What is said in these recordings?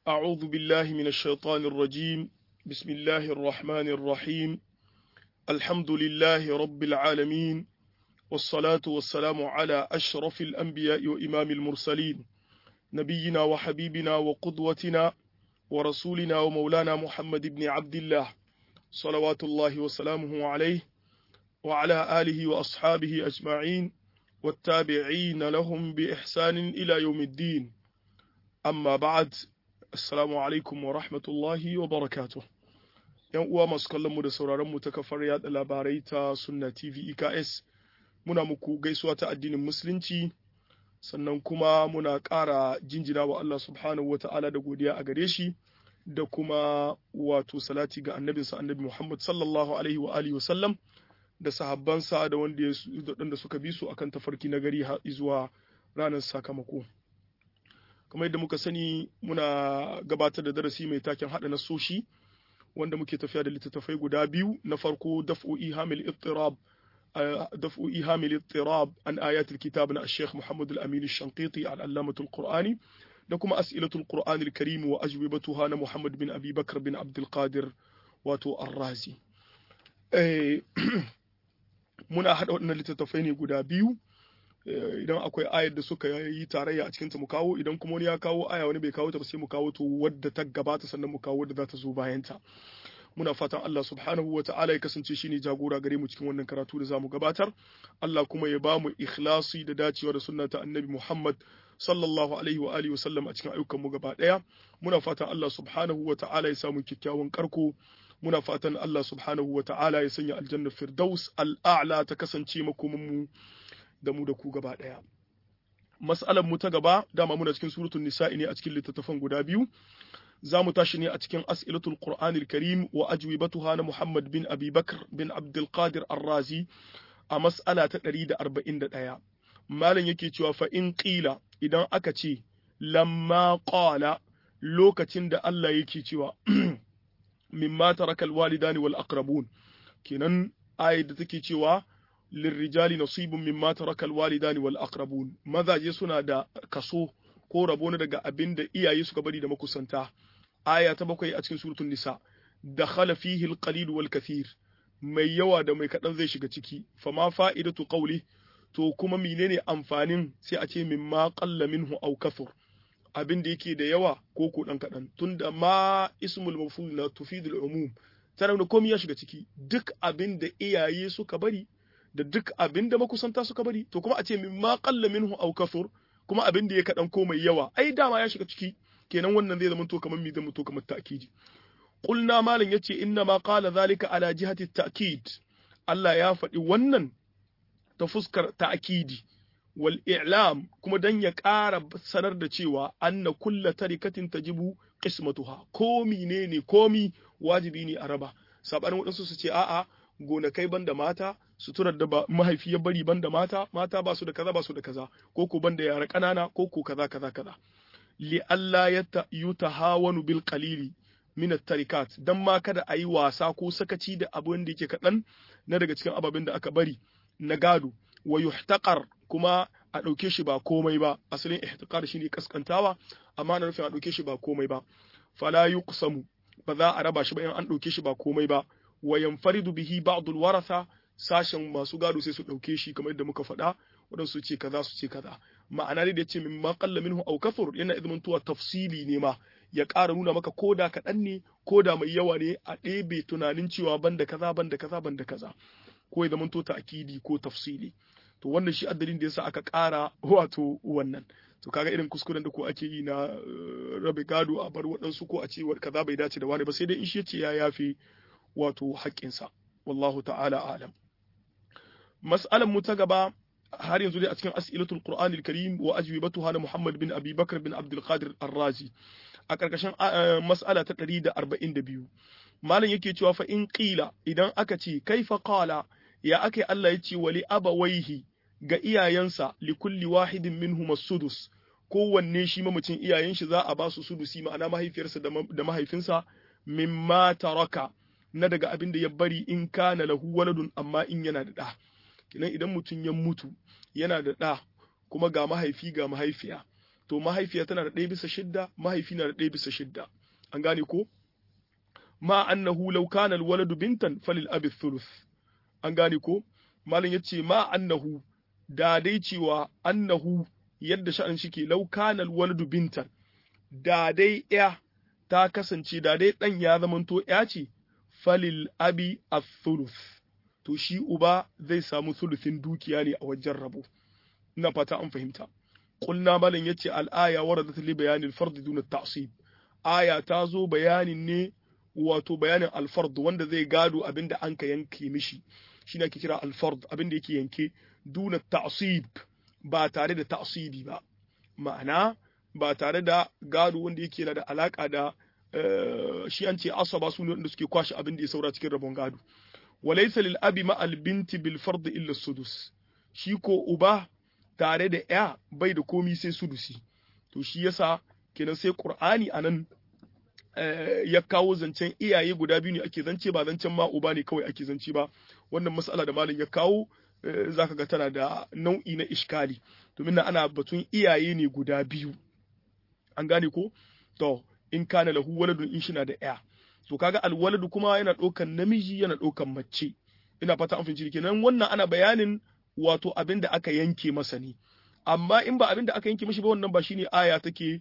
أعوذ بالله من الشيطان الرجيم بسم الله الرحمن الرحيم الحمد لله رب العالمين والصلاة والسلام على أشرف الأنبياء وإمام المرسلين نبينا وحبيبنا وقدوتنا ورسولنا ومولانا محمد بن عبد الله صلوات الله وسلامه عليه وعلى آله وأصحابه أجمعين والتابعين لهم بإحسان إلى يوم الدين أما بعد Assalamu alaikum wa rahmatullahi wa barakatuh. ‘Yan uwa masu kallon mu da sauraron mu ta kafar yada labarai ta Sunna TV EKS, muna muku gaisuwa ta addinin Musulunci, sannan kuma muna ƙara jinjina wa Allah subhanahu wa ta'ala da godiya a gare shi, da kuma wato salati ga annabinsa annabi Muhammad sallallahu alaihi wa alihi wa sallam, da sahabbansa da wanda suka bi su akan tafarki na gari zuwa ranar sakamako. kamar yadda muka sani muna gabatar da darasi mai taken haɗa nasoshi wanda muke tafiya da littattafai guda biyu na farko daf'u ihamil ittirab daf'u ihamil ittirab an ayatul kitab na Sheikh Muhammad al-Amin al-Shanqiti al-Allamatul Qur'ani da kuma as'ilatul Qur'an al-Karim wa ajwibatuha na Muhammad bin Abi Bakr bin Abdul Qadir wato Ar-Razi muna haɗa waɗannan littattafai ne guda biyu idan akwai ayar da suka yi tarayya a cikinta mu kawo idan kuma wani ya kawo aya wani bai kawo ta ba sai mu kawo to wadda ta gabata sannan mu kawo wadda za ta zo bayan ta muna fatan Allah subhanahu wa ta'ala ya kasance shine jagora gare mu cikin wannan karatu da zamu gabatar Allah kuma ya ba mu ikhlasi da dacewa da sunna ta annabi Muhammad sallallahu alaihi wa alihi wa sallam a cikin ayyukan mu gaba daya muna fatan Allah subhanahu wa ta'ala ya samu kyakkyawan karko muna fatan Allah subhanahu wa ta'ala ya sanya aljanna firdaus al'a'la ta kasance makomin mu da mu da ku gaba ɗaya. Mas'alar mu ta gaba dama muna cikin suratul nisa'i ne a cikin littattafan guda biyu. Za mu tashi ne a cikin as'ilatul Qur'anil Karim wa ajwibatuha na Muhammad bin Abi Bakr bin Abdul Qadir Ar-Razi a mas'ala ta 141. Malam yake cewa fa in qila idan aka ce lamma qala lokacin da Allah yake cewa mimma tarakal walidani wal aqrabun kenan ayat da take cewa lirrijali nasibun mimma taraka alwalidani wal aqrabun mazaje suna da kaso ko rabo na daga abin da iyaye suka bari da makusanta aya ta bakwai a cikin suratul nisa dakhala fihi alqalil wal kathir mai yawa da mai kadan zai shiga ciki fama fa'idatu qawli to kuma menene amfanin sai a ce mimma qalla minhu aw kathur abin da yake da yawa ko ko dan kadan tunda ma ismul maf'ul la tufidul umum tana da komai ya shiga ciki duk abin da iyaye suka bari da duk abin da makusanta suka bari to kuma a ce min ma qalla minhu aw kafur kuma abin da ya kadan ko mai yawa ai dama ya shiga ciki kenan wannan zai zama to kamar mi zama to kamar ta'kidi qulna malan yace inna ma qala zalika ala jihati ta'kid Allah ya faɗi wannan ta fuskar ta'kidi wal i'lam kuma dan ya ƙara sanar da cewa anna kulla tarikatin tajibu qismatuha komi ne ne komi wajibi ne a raba sabanin waɗansu su ce a'a gonakai banda mata suturar da ba mahaifi ya bari banda mata mata ba su da kaza ba su da kaza ko ko banda yara ƙanana ko ko kaza kaza kaza li Allah ya yutahawanu bil qalili min at-tarikat dan ma kada ayi wasa ko sakaci da abin da yake kadan na daga cikin ababen da aka bari na gado wa yuhtaqar kuma a ɗauke shi ba komai ba asalin ihtiqar shine kaskantawa amma na nufin a ɗauke shi ba komai ba fala yuqsamu ba za a raba shi ba in an ɗauke shi ba komai ba wa yanfaridu bihi ba'dul waratha sashen masu gado sai su ɗauke shi kamar yadda muka faɗa waɗansu ce kaza su ce kaza ma'ana dai da yace min ma qalla minhu aw kathur yana izmantuwa tafsili ne ma ya ƙara nuna maka koda kaɗan ne koda mai yawa ne a ɗebe tunanin cewa banda kaza banda kaza banda kaza ko ya zamanto akidi ko tafsili to wannan shi addalin da yasa aka ƙara wato wannan to kaga irin kuskuren da ko ake yi na rabe gado a bar waɗansu ko a ce kaza bai dace da wani ba sai dai in shi ce ya yafe wato haƙƙinsa wallahu ta'ala alam mas'alan mu ta gaba har yanzu dai a cikin as'ilatul qur'an al-karim wa ajwibatuha na muhammad bin abi bakr bin abdul qadir ar-razi a karkashin mas'ala ta 142 malam yake cewa fa in qila idan aka ce kaifa qala ya akai Allah ya ce wali abawaihi ga iyayensa li kulli wahidin minhum as-sudus kowanne shi mamacin iyayen shi za a ba su sudusi ma'ana mahaifiyarsa da mahaifinsa mimma taraka na daga abin da ya bari in kana lahu waladun amma in yana da ɗa kinan idan mutum ya mutu yana da ɗa kuma ga mahaifi ga mahaifiya to mahaifiya tana da ɗaya bisa shidda mahaifi na da ɗaya bisa shidda an gane ko ma annahu law kana alwaladu bintan falil abi thuluth an gane ko malam yace ma annahu da dai cewa annahu yadda sha'an shike law kana alwaladu bintan da dai ya ta kasance da dai dan ya zamanto ya ce falil abi athuluth to shi uba zai samu thuluthin dukiya ne a wajen rabo ina fata an fahimta qulna malam yace al-aya waradat li bayanil fard dun at-ta'sib aya ta zo bayanin ne wato bayanin al-fard wanda zai gado abinda an ka yanke mishi shine ake kira al-fard abinda yake yanke dun at-ta'sib ba tare da ta'sibi ba ma'ana ba tare da gado wanda yake da alaka da shi an ce asaba su ne wanda suke kwashe abin da ya saura cikin rabon gado walaysa lil abi ma al binti bil fard illa sudus shi ko uba tare da ya bai da komi sai sudusi to shi yasa kenan sai qur'ani anan ya kawo zancen iyaye guda biyu ne ake zance ba zancen ma uba ne kawai ake zance ba wannan mas'ala da malam ya kawo zaka ga tana da nau'i na iskali domin nan ana batun iyaye ne guda biyu an gane ko to in kana lahu waladun in shina da ya to kaga alwaladu kuma yana ɗaukan namiji yana ɗaukan mace ina fata an fahimci kenan wannan ana bayanin wato abin da aka yanke masa ne amma in ba abin da aka yanke mishi ba wannan ba shine aya take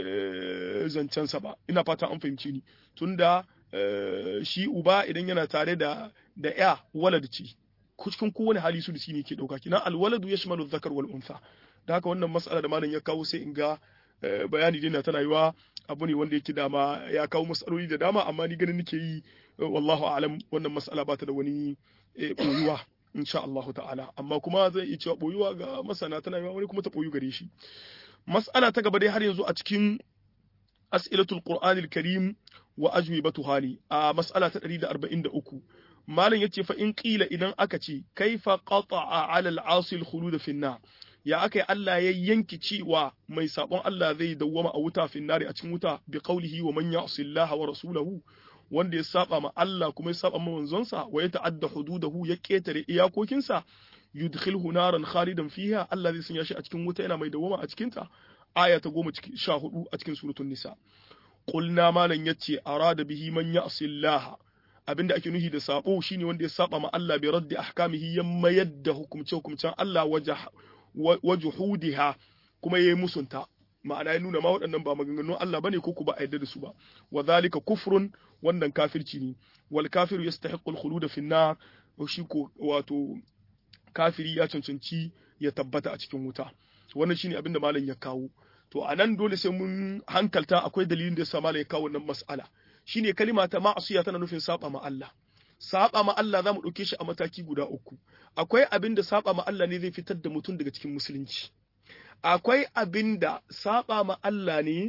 zancen sa ba ina fata an fahimci ni tunda shi uba idan yana tare da da ya walad ce cikin kowane hali su da shi ne ke ɗauka kina alwaladu yashmalu dhakar wal untha da haka wannan mas'ala da malam ya kawo sai in ga bayani dai na tana yiwa abu ne wanda yake dama ya kawo matsaloli da dama amma ni ganin nake yi wallahu alam wannan mas'ala ba ta da wani boyuwa insha Allah ta'ala amma kuma zai iya cewa boyuwa ga masana tana yiwa wani kuma ta boyu gare shi mas'ala ta gaba dai har yanzu a cikin as'ilatul qur'anil karim wa ajwibatuha ne a mas'ala ta 143 malam yace fa in qila idan aka ce kaifa qata'a 'ala al-'asi al-khulud fi an ya aka yi Allah ya yanki cewa mai sabon Allah zai dawwama a wuta finnari a cikin wuta bi qaulihi wa man ya'si Allah wa rasulahu wanda ya saba ma Allah kuma ya saba ma manzonsa wa ya ta'adda hududahu ya ketare iyakokinsa yudkhilhu naran khalidan fiha Allah zai sanya shi a cikin wuta yana mai dawwama a cikin ta aya ta goma sha hudu a cikin suratul nisa qulna malan yace arada bihi man ya'si Allah abinda ake nuhi da sabo shine wanda ya saba ma Allah bi raddi ahkamihi ya mayar da hukumce hukumcen Allah wajah wajuhudiha kuma yayi musunta ma'ana ya nuna ma waɗannan ba maganganun Allah bane ko ku ba a yarda da su ba wa zalika kufrun wannan kafirci ne wal kafiru yastahiqqu al khulud fi an-nar shi ko wato kafiri ya cancanci ya tabbata a cikin wuta wannan shine abinda malam ya kawo to anan dole sai mun hankalta akwai dalilin da yasa malam ya kawo wannan mas'ala shine kalima ta ma'asiya tana nufin saba ma Allah saba ma Allah za mu ɗauke shi a mataki guda uku akwai abin da saba ma Allah ne zai fitar da mutum daga cikin musulunci akwai abin da saba ma Allah ne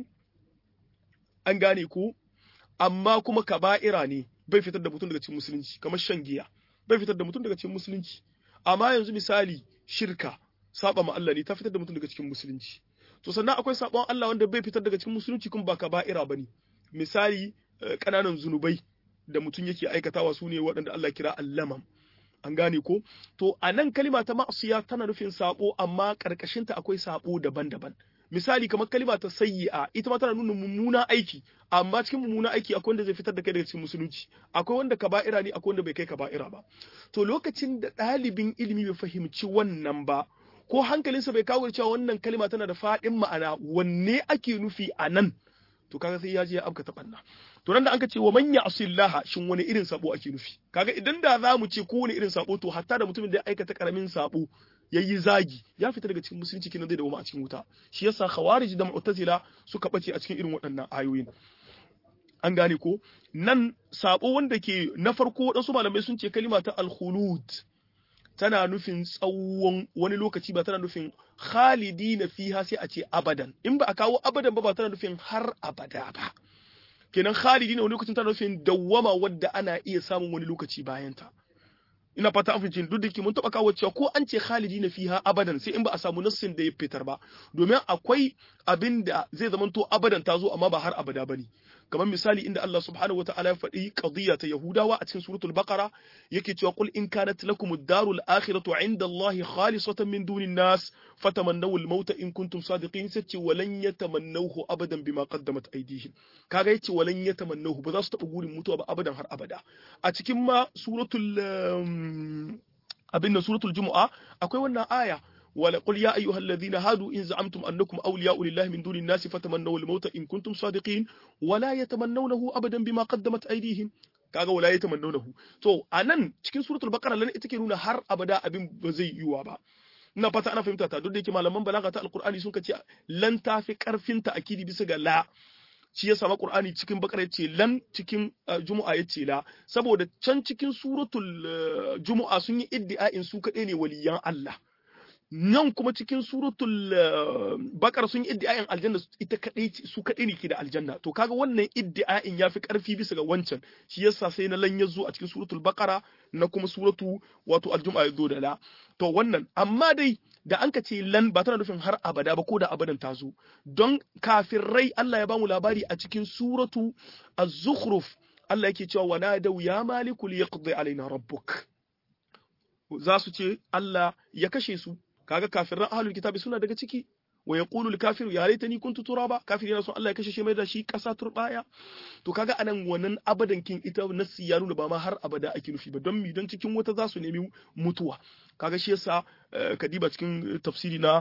an gane ko amma kuma kaba'ira ne bai fitar da mutum daga cikin musulunci kamar shan giya bai fitar da mutum daga cikin musulunci amma yanzu misali shirka saba ma Allah ne ta fitar da mutum daga cikin musulunci to sannan akwai sabon Allah wanda bai fitar daga cikin musulunci kuma ba kaba'ira bane misali ƙananan zunubai da mutum yake aikatawa su ne waɗanda Allah kira allamam an gane ko to a nan kalima ta ma'asiya tana nufin sabo amma ƙarƙashinta akwai sabo daban-daban misali kamar kalima ta sayyi'a ita ma tana nuna mummuna aiki amma cikin mummuna aiki akwai wanda zai fitar da kai daga cikin musulunci akwai wanda kaba'ira ne akwai wanda bai kai kaba'ira ba to lokacin da ɗalibin ilimi bai fahimci wannan ba ko hankalinsa bai kawo cewa wannan kalima tana da faɗin ma'ana wanne ake nufi a nan to kaga sai ya je ya abka ta banna to nan da anka ce wa man ya'sillaha shin wani irin sabo ake nufi kaga idan da za mu ce ko wani irin sabo to hatta da mutumin da ya aikata karamin sabo yayi zagi ya fita daga cikin musulunci kinan zai dawo a cikin wuta shi yasa khawarij da mu'tazila suka bace a cikin irin waɗannan ayoyin an gane ko nan sabo wanda ke na farko waɗansu malamai sun ce kalima ta al-khulud tana nufin tsawon wani lokaci ba tana nufin khalidi na fiha sai a ce abadan in ba a kawo abadan ba ba tana nufin har abada ba kenan khalidi na wani lokacin tana nufin dawwama wadda ana iya samun wani lokaci bayan ta ina fata an fahimci duk da ke mun taba kawo cewa ko an ce khalidina fiha abadan sai in ba a samu nassin da ya fitar ba domin akwai abin da zai zamanto abadan ta zo amma ba har abada bane kamar misali inda Allah subhanahu wataala ya faɗi qadiyya ta Yahudawa a cikin suratul Baqara yake cewa qul in kanat lakum ad-darul akhiratu 'inda Allah khalisatan min dunin nas fatamannaw al-mauta in kuntum sadiqin sace walan yatamannawhu abadan bima qaddamat aydihim kaga yace walan yatamannawhu ba za su taɓa gurin mutuwa ba abadan har abada a cikin ma suratul abin nan suratul Jumu'a akwai wannan aya ولقل يا أيها الذين هادوا إن زعمتم أنكم أولياء لله من دون الناس فتمنوا الموت إن كنتم صادقين ولا يتمنونه أبدا بما قدمت أيديهم kaga wala ya tamannahu to anan cikin suratul baqara lan ita ke nuna har abada abin ba zai yiwa ba ina fata ana fahimta ta duk da yake malaman balaga ta alqur'ani sun kace lan tafi karfin ta akidi bisa ga la shi ya sama qur'ani cikin baqara yace lan cikin jumu'a yace la saboda can cikin suratul jumu'a sun yi iddia'in su kadai ne waliyan Allah nan kuma cikin suratul bakar sun yi iddiayin aljanna ita kadai su kadai ne ke da aljanna to kaga wannan iddiayin yafi karfi bisa ga wancan shi yasa sai na lan yazo a cikin suratul bakara na kuma suratu wato aljum'a yazo da la to wannan amma dai da an ka ce lan ba tana nufin har abada ba ko da abadan ta zo don kafirai Allah ya bamu labari a cikin suratu az-zukhruf Allah yake cewa wa nadaw ya malikul yaqdi alaina rabbuk za su ce Allah ya kashe su kaga kafiran ahlul kitabi suna daga ciki wa yaqulu al kafiru ya laitani kuntu turaba kafir yana son Allah ya kashe shi mai da shi kasa turbaya to kaga anan wannan abadan kin ita nasi ya nuna ba ma har abada ake nufi ba don mi don cikin wata za su nemi mutuwa kaga shi yasa kadiba cikin tafsiri na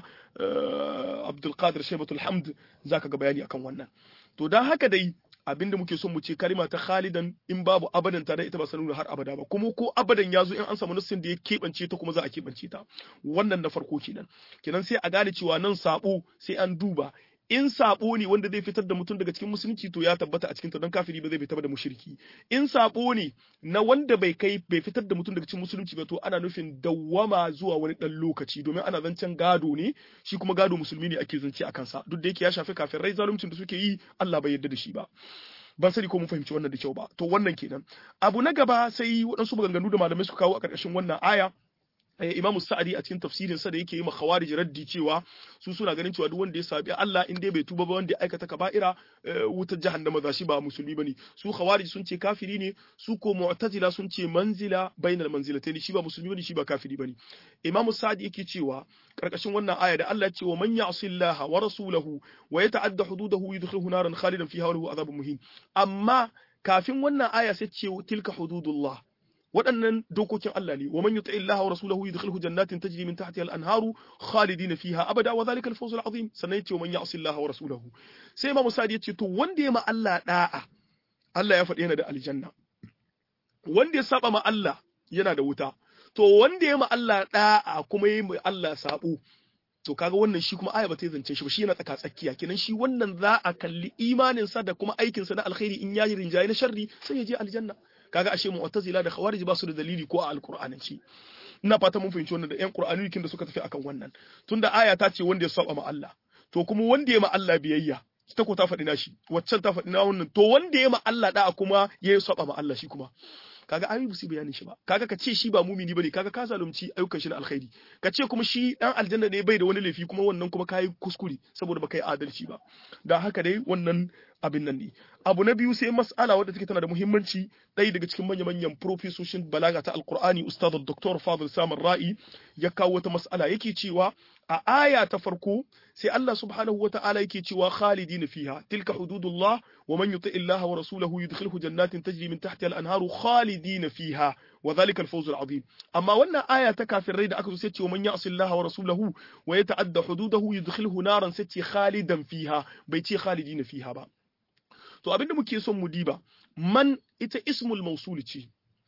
Abdul Qadir Shaybatul Hamd zaka ga bayani akan wannan to dan haka dai abinda muke son mu ce kalima ta khalidan in babu abadan ta da ita ba sanuna har abada ba kuma ko abadan ya zo in an samu nassin da ya keɓance ta kuma za a keɓance ta wannan na farko kenan kenan sai a gane cewa nan sabo sai an duba in sabo ne wanda zai fitar da mutum daga cikin musulunci to ya tabbata a cikin ta don kafiri ba zai fitar da mushriki in sabo ne na wanda bai kai bai fitar da mutum daga cikin musulunci ba to ana nufin dawwama zuwa wani dan lokaci domin ana zancen gado ne shi kuma gado musulmi ne ake zance a kansa duk da yake ya shafi kafirai zaluncin da suke yi Allah bai yarda da shi ba ban sani ko mun fahimci wannan da kyau ba to wannan kenan abu na gaba sai waɗansu maganganu da malamai suka kawo a ƙarƙashin wannan aya Imamu Sa'adi a cikin tafsirin sa da yake yi ma Khawarij raddi cewa su suna ganin cewa duk wanda ya sabi Allah in dai bai tuba ba wanda ya aikata kaba'ira wutar jahannama za shi ba musulmi bane su Khawarij sun ce kafiri ne su ko Mu'tazila sun ce manzila bainal manzilatayn shi ba musulmi bane shi ba kafiri bane Imamu Sa'adi yake cewa karkashin wannan aya da Allah ya ce wa man ya'si Allah wa rasulahu wa yata'adda hududahu yudkhilhu naran khalidan fiha wa lahu adhabun muhin amma kafin wannan aya sai ce tilka hududullah waɗannan dokokin Allah ne wa man yuti Allah wa rasulahu yudkhilhu jannatin tajri min tahtiha al-anharu khalidin fiha abada wa dhalika al-fawz al-azim sannan yace wa man ya'si Allah wa rasulahu sai Imam Sa'di yace to wanda ya ma Allah da'a Allah ya faɗi yana da aljanna wanda ya saba ma Allah yana da wuta to wanda ya ma Allah da'a kuma ya ma Allah sabo to kaga wannan shi kuma aya ba ta zance shi ba shi yana tsaka tsakiya kenan shi wannan za a kalli imanin sa da kuma aikin sa na alkhairi in yayi rinjaye na sharri sai ya je aljanna kaga ashe mu'tazila da khawarij ba su da dalili ko a alqur'ananci ina fata mun fahimci wannan da ƴan qur'aniyin da suka tafi akan wannan tunda aya ta ce wanda ya saba ma Allah to kuma wanda ya ma Allah biyayya ta ko ta faɗi nashi waccan ta faɗi na wannan to wanda ya ma Allah da kuma ya saba ma Allah shi kuma kaga ayi ba su bayanin shi ba kaga ka ce shi ba mumini bane kaga ka zalunci ayyukan shi na alkhairi ka ce kuma shi dan aljanna ne bai da wani laifi kuma wannan kuma kai kuskure saboda baka yi adalci ba dan haka dai wannan abin nan ne abu na biyu sai mas'ala wadda take tana da muhimmanci ɗaya daga cikin manya manyan profesoshin balaga ta alqur'ani ustad dr fadil samar ra'i ya kawo wata mas'ala yake cewa a aya ta farko sai Allah subhanahu wa ta'ala yake cewa khalidin fiha tilka hududullah wa man yuti Allah wa rasulahu yudkhilhu jannatin tajri min tahtiha al-anharu khalidin fiha wa dhalika al-fawz al-azim amma wannan aya ta kafirai da aka zo sai ce wa man ya'si Allah wa rasulahu wa yata'adda hududahu yudkhilhu naran sai ce khalidan fiha bai ce khalidin fiha ba to abinda muke son mu diba man ita ismul mausul ce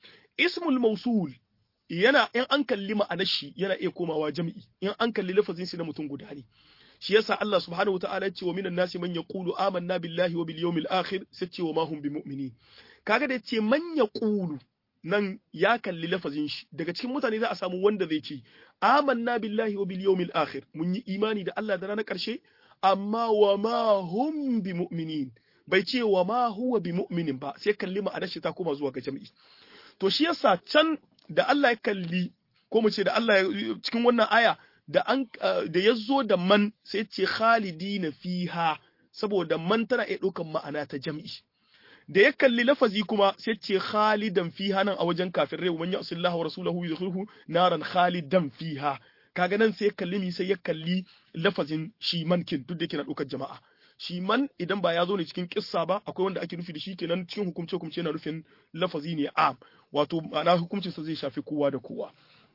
ismul mausul yana in an kalli ma'anar shi yana iya komawa jami'i in an kalli lafazin shi na mutum guda ne shi yasa Allah subhanahu wataala ya ce wa minan nasi man yaqulu amanna billahi wa bil yawmil akhir sai ce wa ma hum bimu'minin kaga da ce man yaqulu nan ya kalli lafazin shi daga cikin mutane za a samu wanda zai ce amanna billahi wa bil yawmil akhir mun yi imani da Allah da ranar karshe amma wa ma hum bimu'minin bai ce wa ma huwa bimu'minin ba sai kalli ma'anar shi ta koma zuwa ga jami'i to shi yasa can da Allah ya kalli ko mu ce da Allah cikin wannan aya da an da ya zo da man sai ce khalidina fiha saboda man tana iya ɗaukan ma'ana ta jam'i da ya kalli lafazi kuma sai ce khalidan fiha nan a wajen kafirai man ya'sillahu wa rasulahu yudkhilhu naran khalidan fiha kaga nan sai ya kalli mi sai ya kalli lafazin shi mankin duk da yake na ɗaukar jama'a shi man idan ba ya zo ne cikin kissa ba akwai wanda ake nufi da shi kenan cikin hukumce hukumce yana nufin lafazi ne am wato ma'ana hukuncin sa zai shafi kowa da kowa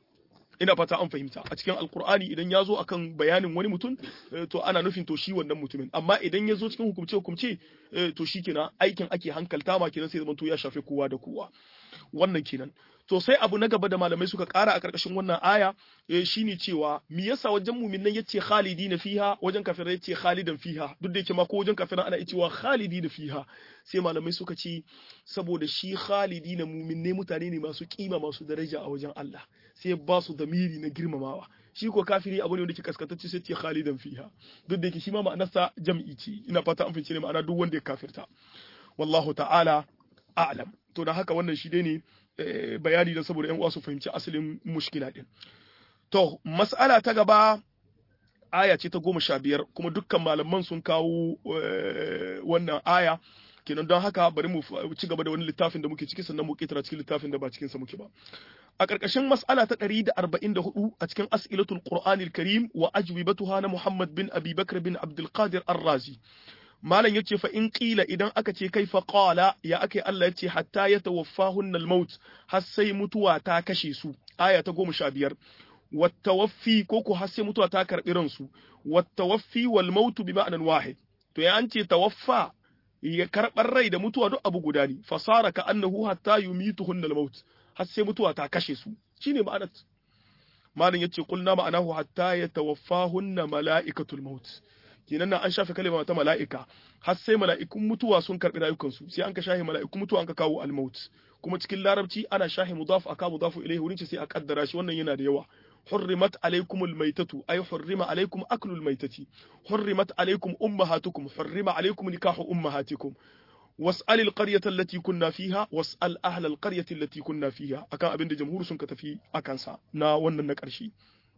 ina fata an fahimta a cikin alkur'ani idan ya zo akan bayanin wani mutum to ana nufin to shi wannan mutumin amma idan ya zo cikin hukumce hukumce to shi kenan aikin ake hankalta ma kenan sai zama to ya shafi kowa da kowa wannan kenan to sai abu na gaba da malamai suka kara a karkashin wannan aya shine cewa me yasa wajen mu'minan yace khalidina fiha wajen kafirai yace khalidan fiha duk da yake ma ko wajen kafirai ana cewa khalidina fiha sai malamai suka ce saboda shi khalidina mu'minne mutane ne masu kima masu daraja a wajen Allah sai ba su damiri na girmamawa shi ko kafiri abu ne wanda ke kaskantacce sai ce khalidan fiha duk da yake shi ma ma'anarsa jam'i ce ina fata an fice ne ma'ana duk wanda ya kafirta wallahu ta'ala a'lam to da haka wannan shi dai ne bayani da saboda yan uwa su fahimci asalin mushkila din to mas'ala ta gaba aya ce ta goma sha biyar kuma dukkan malaman sun kawo wannan aya kenan don haka bari mu ci gaba da wani littafin da muke ciki sannan mu ketara cikin littafin da ba cikin sa muke ba a ƙarƙashin mas'ala ta 144 a cikin as'ilatul qur'anil karim wa ajwibatuha na muhammad bin abi bakr bin abdul qadir ar-razi malam yace fa in qila idan aka ce kai fa qala ya ake Allah yace hatta yatawaffahunna al-maut har sai mutuwa ta kashe su aya ta 15 wattawaffi ko ko har sai mutuwa ta karbi ransu wattawaffi wal maut bi ma'anan wahid to ya an ce tawaffa ya karbar rai da mutuwa duk abu guda ne fasara ka annahu hatta yumituhunna al-maut har sai mutuwa ta kashe su shine ma'anar malam yace kulna ma'anahu hatta yatawaffahunna mala'ikatul maut kenan nan an shafe kalma ta mala'ika har sai mala'ikun mutuwa sun karbi rayukansu sai an ka shafe mala'ikun mutuwa an ka kawo al-maut kuma cikin larabci ana shafe mudaf aka mudafu ilayhi wurin sai a kaddara shi wannan yana da yawa حرمت عليكم الميتة أي حرم عليكم أكل الميتة حرمت عليكم أمهاتكم حرم عليكم نكاح أمهاتكم واسأل القرية التي كنا فيها واسأل أهل القرية التي كنا فيها أكان أبن جمهور سنك تفي أكان سا نا ونن نكرشي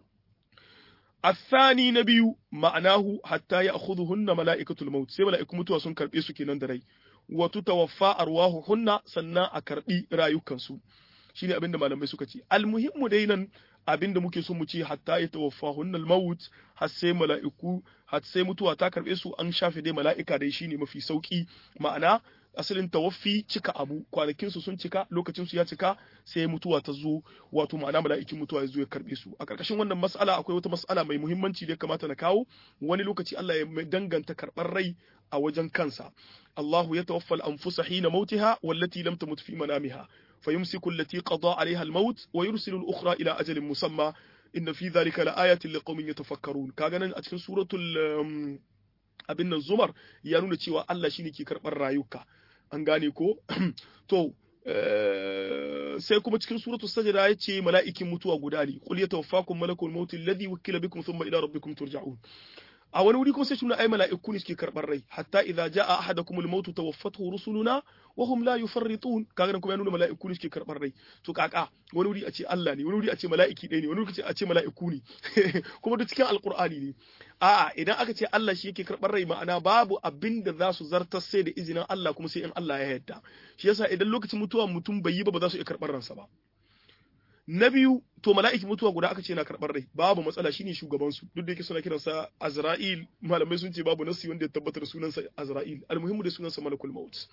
الثاني نبي معناه حتى يأخذهن ملائكة الموت سي ملائكة متوى سنكر بيسو كنان دري وتتوفى أرواحهن سنا أكربي رايوكنسو shine abin da malamai suka ce almuhimmu dai nan abin da muke so mu ce hatta ya tawaffa hunnal maut har sai mala'iku har sai mutuwa ta karbe su an shafe dai mala'ika dai shine mafi sauki ma'ana asalin tawaffi cika abu kwanakin su sun cika lokacin su ya cika sai mutuwa ta zo wato ma'ana mala'ikin mutuwa ya zo ya karbe su a karkashin wannan mas'ala akwai wata mas'ala mai muhimmanci da ya kamata na kawo wani lokaci Allah ya danganta karbar rai a wajen kansa Allahu ya tawaffal anfusa hina mautiha wallati lam tamut fi manamiha فيمسك التي قضى عليها الموت ويرسل الأخرى إلى أجل مسمى إن في ذلك لآيات لقوم يتفكرون كاغانا أتكن سورة abin nan zumar ya nuna cewa Allah shine ke karɓar rayuka an gane ko to sai kuma cikin suratul sajda ya ce mala'ikin mutuwa guda ne qul yatawaffakum malakul maut alladhi wukila bikum thumma ila rabbikum turja'un a wani wuri kuma sai shi ai mala'iku ne suke karɓar rai hatta idza jaa ahadakum al-maut tawaffathu rusuluna wa hum la yufarritun kaga nan kuma ya nuna mala'iku ne suke karɓar rai to kaka wani wuri a ce Allah ne wani wuri a ce mala'iki ɗaya ne wani wuri a ce mala'iku ne kuma duk cikin alqur'ani ne a'a idan aka ce Allah shi yake karɓar rai ma'ana babu abin da za su zartar sai da izinin Allah kuma sai in Allah ya yarda shi yasa idan lokacin mutuwa mutum bai yi ba ba za su iya karɓar ransa ba na biyu to mala'iki mutuwa guda aka ce na karɓar rai babu matsala shine shugaban su duk da yake suna kiransa Azra'il malamai sun ce babu nasi wanda ya tabbatar sunansa Azra'il almuhimmu da sunansa malakul maut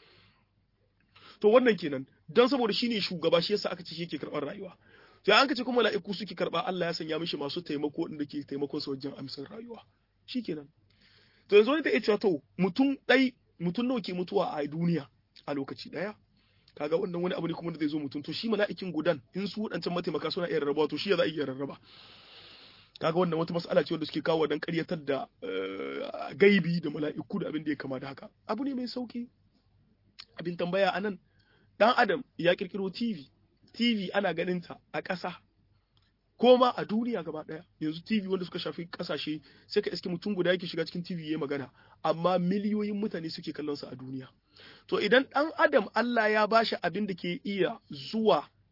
to wannan kenan dan saboda shine shugaba shi yasa aka ce shi yake karɓar rayuwa to an ka ce kuma mala'iku suke karɓa Allah ya sanya mishi masu taimako inda ke taimakon sa wajen amsar rayuwa shikenan to yanzu wani ta iya cewa to mutum ɗai mutum nawa ke mutuwa a duniya a lokaci ɗaya kaga wannan wani abu ne kuma da zai zo mutum to shi mala'ikin gudan in su wadancan mataimaka suna iya rarraba to shi ya za a iya rarraba kaga wannan wata mas'ala ce wanda suke kawo dan ƙaryatar da gaibi da mala'iku da abin da ya kama da haka abu ne mai sauki abin tambaya anan dan adam ya kirkiro TV TV ana ganin ta a ƙasa ko ma a duniya gaba ɗaya yanzu TV wanda suka shafi ƙasashe sai ka iske mutum guda yake shiga cikin TV ya magana amma miliyoyin mutane suke kallon sa a duniya to idan ɗan adam Allah ya bashi abin da ke iya zuwa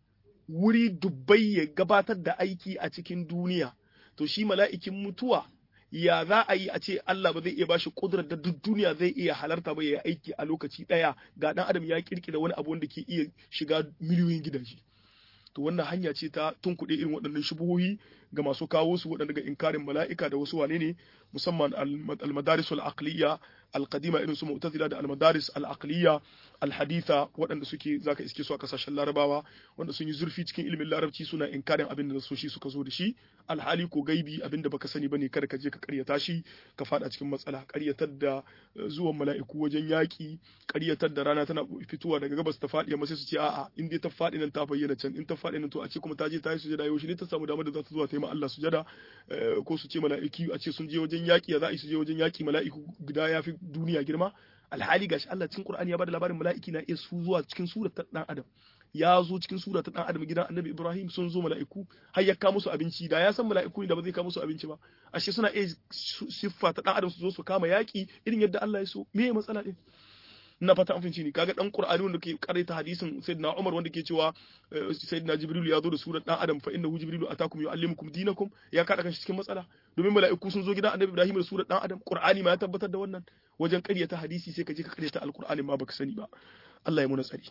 wuri dubbai ya gabatar da aiki a cikin duniya to shi mala'ikin mutuwa ya za a yi a ce Allah ba zai iya bashi kudurar da duk duniya zai iya halarta ba ya yi aiki a lokaci ɗaya ga ɗan adam ya kirkira wani abu wanda ke iya shiga miliyoyin gidaje to wannan hanya ce ta tunkuɗe irin waɗannan shubuhohi ga masu kawo su waɗanda ga inkarin mala'ika da wasu wane ne musamman al-madaris al-aqliya al-qadima irin su mu'tazila da al-madaris al-aqliya al-haditha waɗanda suke zaka iske su a kasashen larabawa wanda sun yi zurfi cikin ilimin larabci suna inkarin abin da soshi suka zo da shi alhali ko gaibi abin da baka sani bane kada ka je ka karyata shi ka fada cikin matsala karyatar da zuwan mala'iku wajen yaki karyatar da rana tana fitowa daga gabas ta faɗi amma sai su ce a'a in dai ta faɗi nan ta bayyana can in ta faɗi nan to a ce kuma ta je ta yi sujada yau shi ne ta samu damar da za ta zuwa ta yi ma Allah sujada ko su ce mala'iki a ce sun je wajen yaki ya za a yi su je wajen yaki mala'iku guda ya fi duniya girma alhali gashi Allah cikin Qur'ani ya bada labarin mala'iki na iya su zuwa cikin surar ta dan adam ya zo cikin sura ta dan adam gidan Annabi Ibrahim sun zo mala'iku har ya kawo musu abinci da ya san mala'iku ne da ba zai kawo musu abinci ba ashe suna iya siffa ta dan adam su zo su kama yaki irin yadda Allah ya so me ya matsala din na fata an finci ni kaga dan Qur'ani wanda ke karanta hadisin Sayyidina Umar wanda ke cewa Sayyidina Jibril ya zo da surar dan adam fa innahu Jibrilu atakum yuallimukum dinakum ya kada kan shi cikin matsala domin mala'iku sun zo gidan Annabi Ibrahim da surar dan adam Qur'ani ma ya tabbatar da wannan wajen ƙaryata hadisi sai ka je ka ƙaryata alqur'ani ma baka sani ba Allah ya muna tsari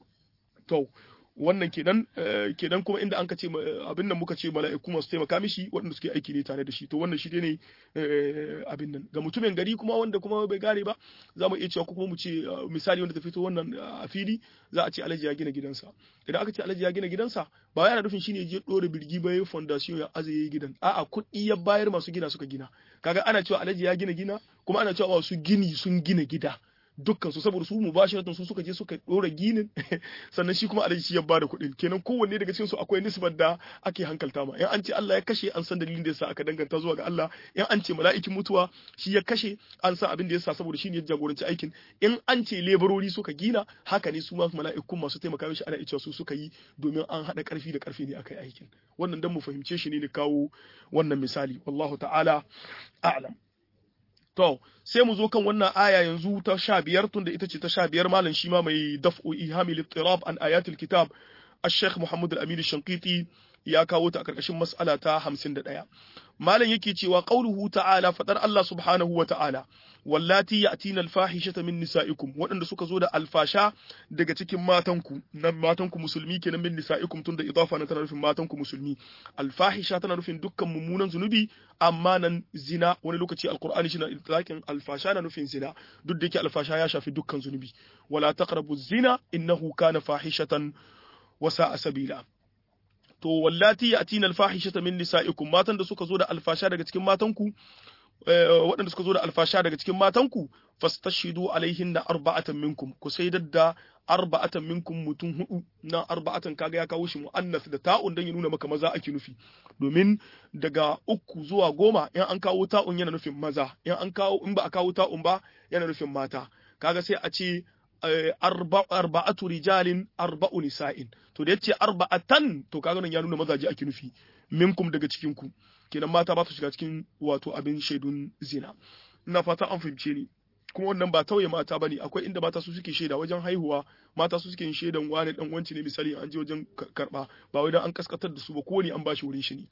to wannan kenan kenan kuma inda an ka ce abin nan muka ce mala'iku masu taimaka mishi waɗanda suke aiki ne tare da shi to wannan shi ne abin nan ga mutumin gari kuma wanda kuma bai gane ba za mu iya cewa kuma mu ce misali wanda ta fito wannan a fili za a ce alhaji ya gina gidansa idan aka ce alhaji ya gina gidansa ba yana nufin shine je dore birgi ba ya fondation ya azaye gidan a'a kuɗi ya bayar masu gina suka gina kaga ana cewa alhaji ya gina gina kuma ana cewa masu gini sun gina gida dukkan su saboda su mubashiratan su suka je suka dora ginin sannan shi kuma alhaji shi ya bada kuɗin kenan kowanne daga cikin su akwai nisbar da ake hankalta ma in an ce Allah ya kashe an san dalilin da yasa aka danganta zuwa ga Allah in an ce mala'ikin mutuwa shi ya kashe an san abin da yasa saboda shi ne ya jagoranci aikin in an ce lebarori suka gina haka ne su ma mala'ikun masu taimaka mishi ana cewa su suka yi domin an haɗa ƙarfi da ƙarfi ne akai aikin wannan dan mu fahimce shi ne ne kawo wannan misali wallahu ta'ala a'lam To, sai mu zo kan wannan aya yanzu ta sha biyar tunda ita ce ta sha biyar malam shi ma mai daf'u ihami littirab an ayatul kitab Sheikh Muhammad Al-Amin Shankiti ya kawo ta a karkashin mas'ala ta 51. Malam yake cewa qauluhu ta'ala fadar Allah subhanahu wa ta'ala wallati ya'tina al-fahishata min nisa'ikum waɗanda suka zo da alfasha daga cikin matanku nan matanku musulmi kenan min nisa'ikum tunda idafa na tana nufin matanku musulmi alfahisha tana nufin dukkan mummunan zunubi amma nan zina wani lokaci alqur'ani shi na itlaqin alfasha na nufin zina duk da yake alfasha ya shafi dukkan zunubi wala taqrabu zina innahu kana fahishatan wa sa'a sabila to wallati ya'tina alfahishata min nisa'ikum matan da suka zo da alfasha daga cikin matanku waɗanda suka zo da alfasha daga cikin matanku fastashidu alaihin na arba'atan minkum ku sai da arba'atan minkum mutum hudu na arba'atan kaga ya kawo shi mu'annas da ta'un dan ya nuna maka maza ake nufi domin daga uku zuwa goma in an kawo ta'un yana nufin maza in an kawo in ba a kawo ta'un ba yana nufin mata kaga sai a ce arba'atu rijalin arba'u nisa'in to da yace arba'atan to kaga nan ya nuna mazaje ake nufi minkum daga cikin ku kenan mata ba su shiga cikin wato abin shaidun zina ina fata an fahimce ni kuma wannan ba tauye mata bane akwai inda mata su suke shaida wajen haihuwa mata su suke yin shaidan wani dan wanci ne misali an je wajen karba ba wai dan an kaskatar da su ba kowane an bashi wurin shi ne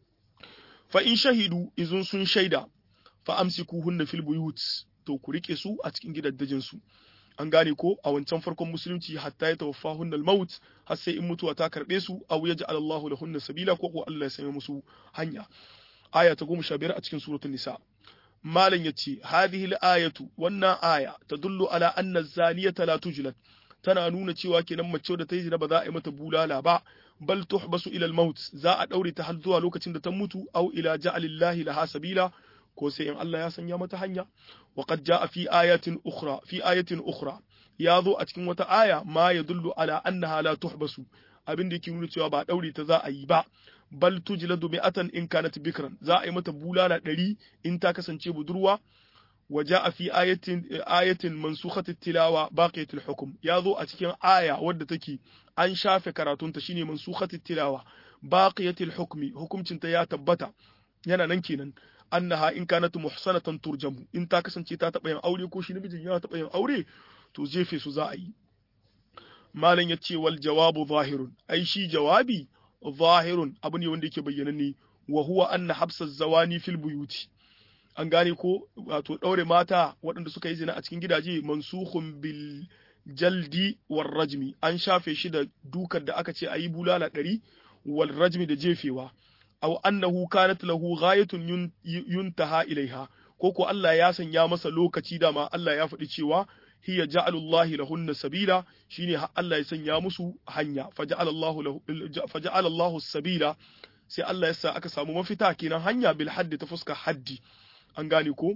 fa in shahidu izun sun shaida fa amsikuhunna fil buyut to ku rike su a cikin gidaddajin su an gane ko a wancan farkon musulunci hatta ya tawaffa hunnal maut har sai in mutuwa ta karbe su aw yaj'al Allahu lahunna sabila ko ko Allah ya sanya musu hanya aya ta 15 a cikin suratul nisa malam yace hadhihi al-ayatu wannan aya tadullu ala anna az-zaniyata la tujlad tana nuna cewa kenan mace da ta yi zina ba za a yi mata bulala ba bal tuhbasu ila al-maut za a daure ta har zuwa lokacin da ta mutu aw ila ja'alillahi laha sabila ko sai in Allah ya sanya mata hanya wa qad jaa fi ayatin ukhra fi ayatin ukhra ya zo a cikin wata aya ma yadullu ala annaha la tuhbasu abin da yake nuna cewa ba daure ta za a yi ba bal tujladu mi'atan in kanat bikran za a yi mata bulala ɗari in ta kasance budurwa wa jaa fi ayatin ayatin mansukhat tilawa baqiyat al-hukm ya zo a cikin aya wadda take an shafe karatunta shine mansukhat tilawa baqiyat al-hukmi hukumcinta ya tabbata yana nan kenan annaha in kanat muhsanatan turjamu in ta kasance ta taba yin aure ko shi namijin ya taba yin aure to jefe su za a yi malam ya ce wal jawabu zahirun ai shi jawabi zahirun abu ne wanda yake bayyana ne wa huwa anna habsa zawani fil buyuti an gane ko wato daure mata waɗanda suka yi zina a cikin gidaje mansukhun bil jaldi war rajmi an shafe shi da dukar da aka ce ayi bulala ɗari wal rajmi da jefewa aw annahu kanat lahu ghayatun yuntaha ilaiha ko ko Allah ya sanya masa lokaci dama Allah ya faɗi cewa hiya ja'alullahi lahunna sabila shine Allah ya sanya musu hanya faja'alallahu lahu faja'alallahu sabila sai Allah ya sa aka samu mafita kenan hanya bil haddi ta fuska haddi an gane ko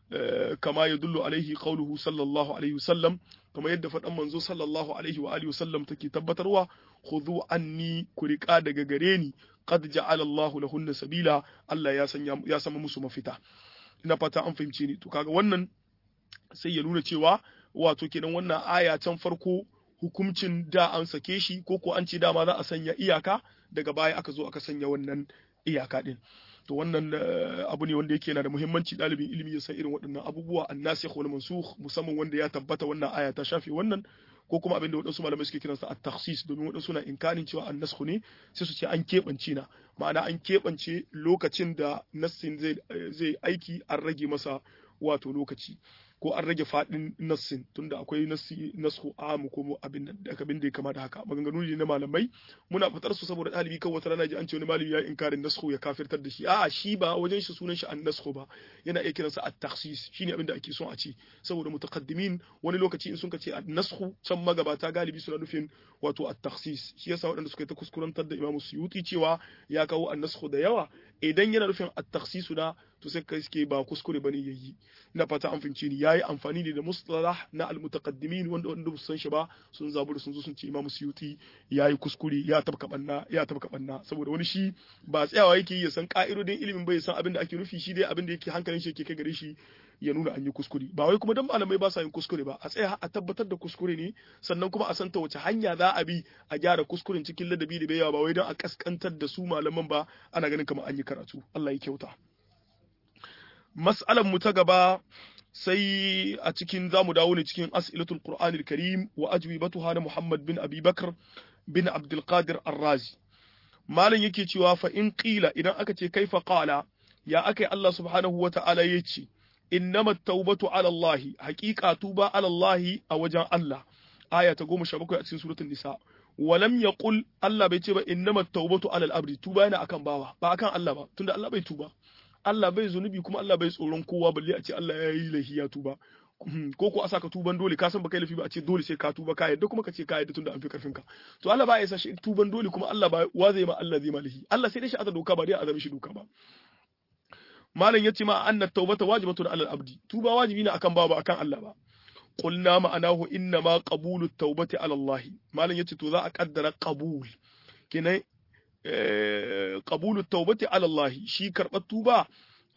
kama ya dullu alaihi qauluhu sallallahu alaihi wasallam kama yadda faɗan manzo sallallahu alaihi wa alihi wasallam take tabbatarwa khudhu anni kuriqa daga gare ni qad ja'ala Allah lahunna sabila Allah ya sanya ya sama musu mafita ina fata an fahimce ni to kaga wannan sai ya nuna cewa wato kenan wannan aya can farko hukuncin da an sake shi ko ko an ce dama za a sanya iyaka daga baya aka zo aka sanya wannan iyaka din to wannan abu ne wanda yake yana da muhimmanci ɗalibin ilimi ya san irin waɗannan abubuwa annasikh wal mansukh musamman wanda ya tabbata wannan aya ta shafe wannan ko kuma abin da waɗansu malamai suke kiransa at-takhsis domin waɗansu na inkarin cewa an-nasakh ne sai su ce an keɓance na ma'ana an keɓance lokacin da nassin zai zai aiki an rage masa wato lokaci ko an rage faɗin nassin tunda akwai nassi nasku amu ko abin da abin da ya kama da haka maganganu ne na malamai muna fitar su saboda ɗalibi kan wata rana ji an ce wani malami ya inkarin nasku ya kafirtar da shi a'a shi ba wajen shi sunan shi an nasku ba yana iya kiransa at takhsis shine abin da ake son a ce saboda mutaqaddimin wani lokaci in sun ka ce an nasku can magabata galibi suna nufin wato at takhsis shi yasa waɗanda suka yi ta kuskurantar da Imam Suyuti cewa ya kawo an nasku da yawa idan yana nufin at takhsisu da to sai kai suke ba kuskure bane yayi ina fata an fince ni yayi amfani ne da mustalah na almutaqaddimin wanda wanda ba san shi ba sun zaburi sun zo sun ce Imam Suyuti yayi kuskure ya tabka banna ya tabka banna saboda wani shi ba tsayawa yake ya san ka'idodin ilimin bai san abin da ake nufi shi dai abin da yake hankalin shi yake kai gare shi ya nuna an yi kuskure ba wai kuma dan malamai ba sa yin kuskure ba a tsaya a tabbatar da kuskure ne sannan kuma a san ta wace hanya za a bi a gyara kuskuren cikin ladabi da bayawa ba wai don a kaskantar da su malaman ba ana ganin kamar an yi karatu Allah ya kyauta mas'alan mu ta gaba sai a cikin zamu dawo ne cikin as'ilatul qur'anil karim wa ajwibatuha na muhammad bin abi bakr bin abdul qadir ar-razi malam yake cewa fa in qila idan aka ce kaifa qala ya akai Allah subhanahu wa ta'ala yace innama taubatu ala Allah haqiqa tuba ala Allah a wajen Allah aya ta 17 a cikin suratul nisa walam yaqul Allah bai ce ba innama taubatu ala al-abdi tuba yana akan bawa ba akan Allah ba tunda Allah bai tuba Allah bai zunubi kuma Allah bai tsoron kowa balle a ce Allah ya yi laifi ya tuba ko ko a saka tuban dole ka san baka laifi ba a ce dole sai ka tuba ka yadda kuma ka ce ka yadda tunda an fi karfin ka to Allah ba ya sa shi tuban dole kuma Allah ba wa zai ma Allah zai ma laifi Allah sai dai shi aza doka ba dai azami shi doka ba malam yace ma anna tawbata wajibatun alal abdi tuba wajibi ne akan bawa ba akan Allah ba qulna ma'anahu inna ma qabulu tawbati ala Allah malam yace to za a kaddara qabul kinai qabulu tawbati ala Allah shi karbar tuba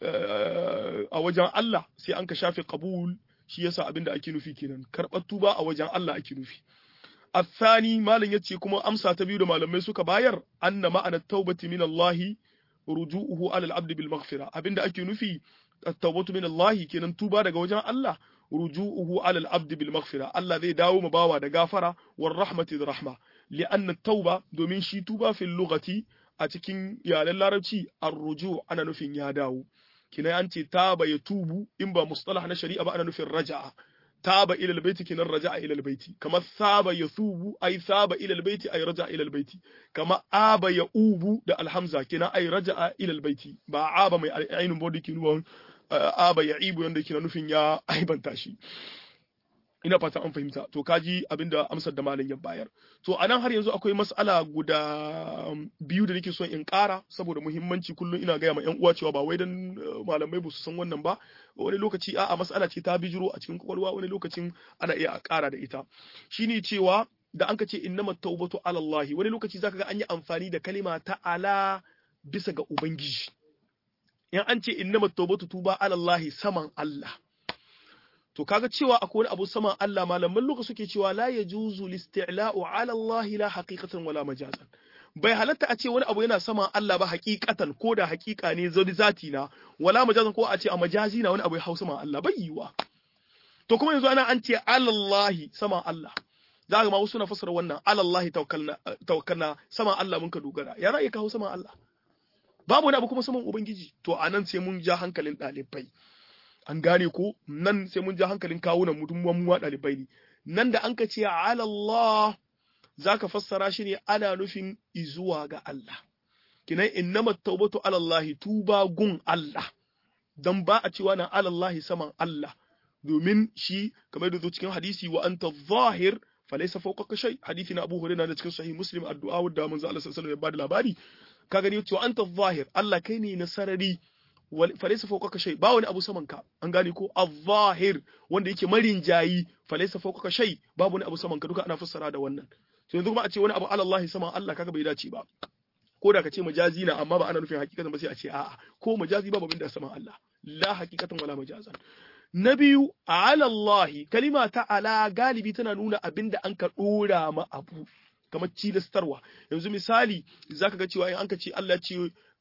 a wajen Allah sai an ka shafe qabul shi yasa abinda ake nufi kenan karbar tuba a wajen Allah ake nufi الثاني malam yace kuma amsa ta biyu da malamai suka bayar anna ma'ana tawbati min Allah ruju'uhu ala al-abd bil maghfira abinda ake nufi at-tawbatu min Allah kenan tuba daga wajen Allah ruju'uhu ala al-abd bil maghfira Allah zai dawo ma bawa da gafara war rahmati da rahma li'anna at-tauba domin shi tuba fil lughati a cikin yaren larabci ar-ruju' ana nufin ya dawo kina an ce taba ya tubu in ba mustalah na shari'a ba ana nufin raja'a taba ila albayti kinan raja'a ila albayti kama saba yathubu ay saba ila albayti ay raja'a ila albayti kama aba ya ubu da alhamza kinan ay raja'a ila albayti ba aba mai ainun body kinuwan aba ya ibu yanda kina nufin ya aibanta shi ina fata an fahimta to kaji abinda amsar da malam ya bayar to anan har yanzu akwai mas'ala guda biyu da nake son in ƙara saboda muhimmanci kullum ina gaya ma yan uwa cewa ba wai dan malamai ba su san wannan ba wani lokaci a'a mas'ala ce ta bijiro a cikin kwakwalwa wani lokacin ana iya a ƙara da ita shine cewa da an ka ce innamat tawbatu ala Allah wani lokaci zaka ga an yi amfani da kalima ta ala bisa ga ubangiji in an ce innamat tawbatu tuba ala Allah saman Allah to kaga cewa akwai wani abu saman Allah malaman lokaci suke cewa la yajuzu listi'la'u 'ala Allah la haqiqatan wala majazan bai halatta a ce wani abu yana saman Allah ba haqiqatan ko da haqiqa ne zodi zati na wala majazan ko a ce a majazi na wani abu ya hausa saman Allah bai yiwa to kuma yanzu ana an ce 'ala Allah saman Allah za ga ma wasu na fassara wannan alallahi tawakkalna tawakkalna sama Allah mun ka dogara ya ra'ayi kawo sama Allah babu wani abu kuma saman ubangiji to anan sai mun ja hankalin ɗalibai an gane ko nan sai mun ja hankalin kawunan mu dun mu ɗalibai ne nan da an ka ce alallah zaka fassara shi ne ana nufin izuwa ga Allah kinan innamat tawbatu alallahi tuba gun Allah dan ba a cewa na alallahi saman Allah domin shi kamar da zo cikin hadisi wa anta zahir falaysa fawqaka shay hadisi na Abu Hurairah da cikin sahih Muslim addu'a wadda manzo Allah sallallahu alaihi wasallam ya bada labari ka gani cewa anta zahir Allah kai ne na sarari falaysa fawqaka shay ba wani abu saman ka an gane ko az-zahir wanda yake marinjayi falaysa fawqaka shay babu wani abu saman ka duka ana fassara da wannan to yanzu kuma a ce wani abu alallahi saman Allah kaga bai dace ba ko da ka ce majazi na amma ba ana nufin hakikatan ba sai a ce a'a ko majazi babu abin da saman Allah la hakikatan wala majazan na biyu ala Allah kalima ta ala galibi tana nuna abin da an ka dora ma abu kamar cilastarwa yanzu misali zaka ga cewa in an ka ce Allah ce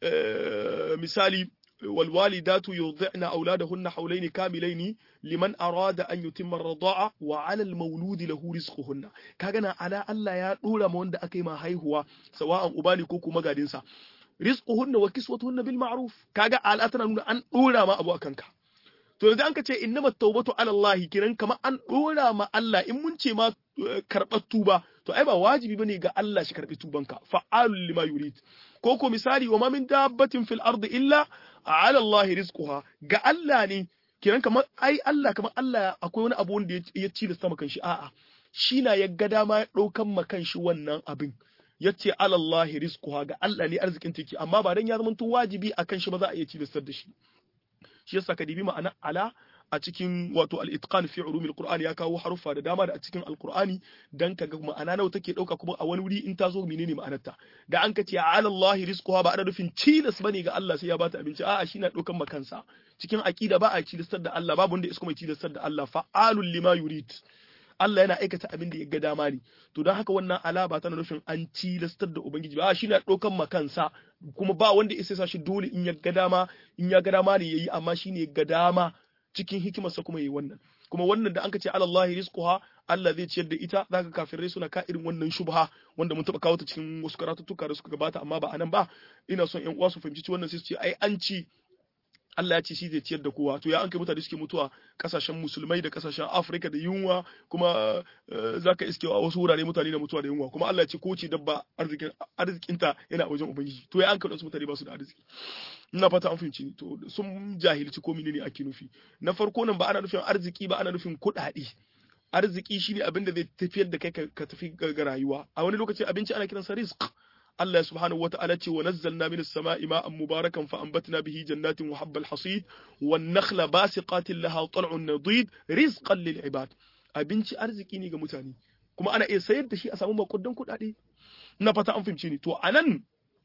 misali والوالدات يرضعن أولادهن حولين كاملين لمن أراد أن يتم الرضاعة وعلى المولود له رزقهن كاغنا على الله يا دولا ما wanda akai ma haihuwa sawa'an ubani ko kuma gadinsa rizquhunna wa kiswatuhunna bil ma'ruf kaga ala tana nuna an dora ma abu akanka to yanzu an ka ce innamat tawbatu ala Allah kiran kamar an dora ma Allah in mun ce ma karɓar tuba to ai ba wajibi bane ga Allah shi karɓi tubanka fa'alul lima yurid ko ko misali wa ma min dabbatin fil ardi illa ala Allah rizquha ga Allah ne kiran kamar ai Allah kamar Allah akwai wani abu wanda ya ci da sama kan shi a'a shi na ya ga dama ya daukan ma kan shi wannan abin yace ala Allah rizquha ga Allah ne arzikin take amma ba dan ya zama wajibi akan shi ba za a iya ci da shi shi yasa ka dibi ma'ana ala a cikin wato al-itqan fi ulumil qur'ani ya kawo haruffa da dama da a cikin alqur'ani dan kaga ma'ana nawa take dauka kuma a wani wuri in ta zo menene ma'anarta da an ka ce ala Allah rizquha ba ana nufin cilas bane ga Allah sai ya bata abinci a'a shi na daukan makansa cikin aqida ba a cilastar da Allah babu wanda ya mai cilastar da Allah fa'alul lima yurid Allah yana aikata abin da ya ga dama ne to don haka wannan ala ba tana nufin an tilastar da ubangiji ba shi na ɗaukan makansa kuma ba wanda ya sa shi dole in ya ga dama in ya ga dama ne yayi amma shi ne ga dama cikin hikimarsa kuma yayi wannan kuma wannan da anka ce alallahi rizquha Allah zai ciyar da ita zaka kafirai suna ka irin wannan shubha wanda mun taba kawo ta cikin wasu karatuttuka da suka gabata amma ba anan ba ina son ƴan uwa su fahimci wannan sai su ce ai an ci Allah ya ce shi zai ciyar da kowa to ya an kai mutane suke mutuwa kasashen musulmai da kasashen Afirka da yunwa kuma zaka iske a wasu wurare mutane da mutuwa da yunwa kuma Allah ya ce ko ce dabba arzikin arzikinta yana wajen ubangiji to ya an kai wasu mutane ba su da arziki ina fata an fahimci ni to sun jahilci ko menene ake nufi na farko nan ba ana nufin arziki ba ana nufin kuɗaɗe arziki shine abin da zai tafiyar da kai ka tafi ga rayuwa a wani lokaci abinci ana kiransa rizq Allah subhanahu wata'ala ce wa nazzalna minas sama'i ma'an mubarakan fa anbatna bihi jannatin wa habbal hasid wan nakhla basiqatin laha tal'un nadid rizqan lil ibad abinci arziki ne ga mutane kuma ana iya sayar da shi a samu makudan kuɗaɗe na fata an fahimce ni to anan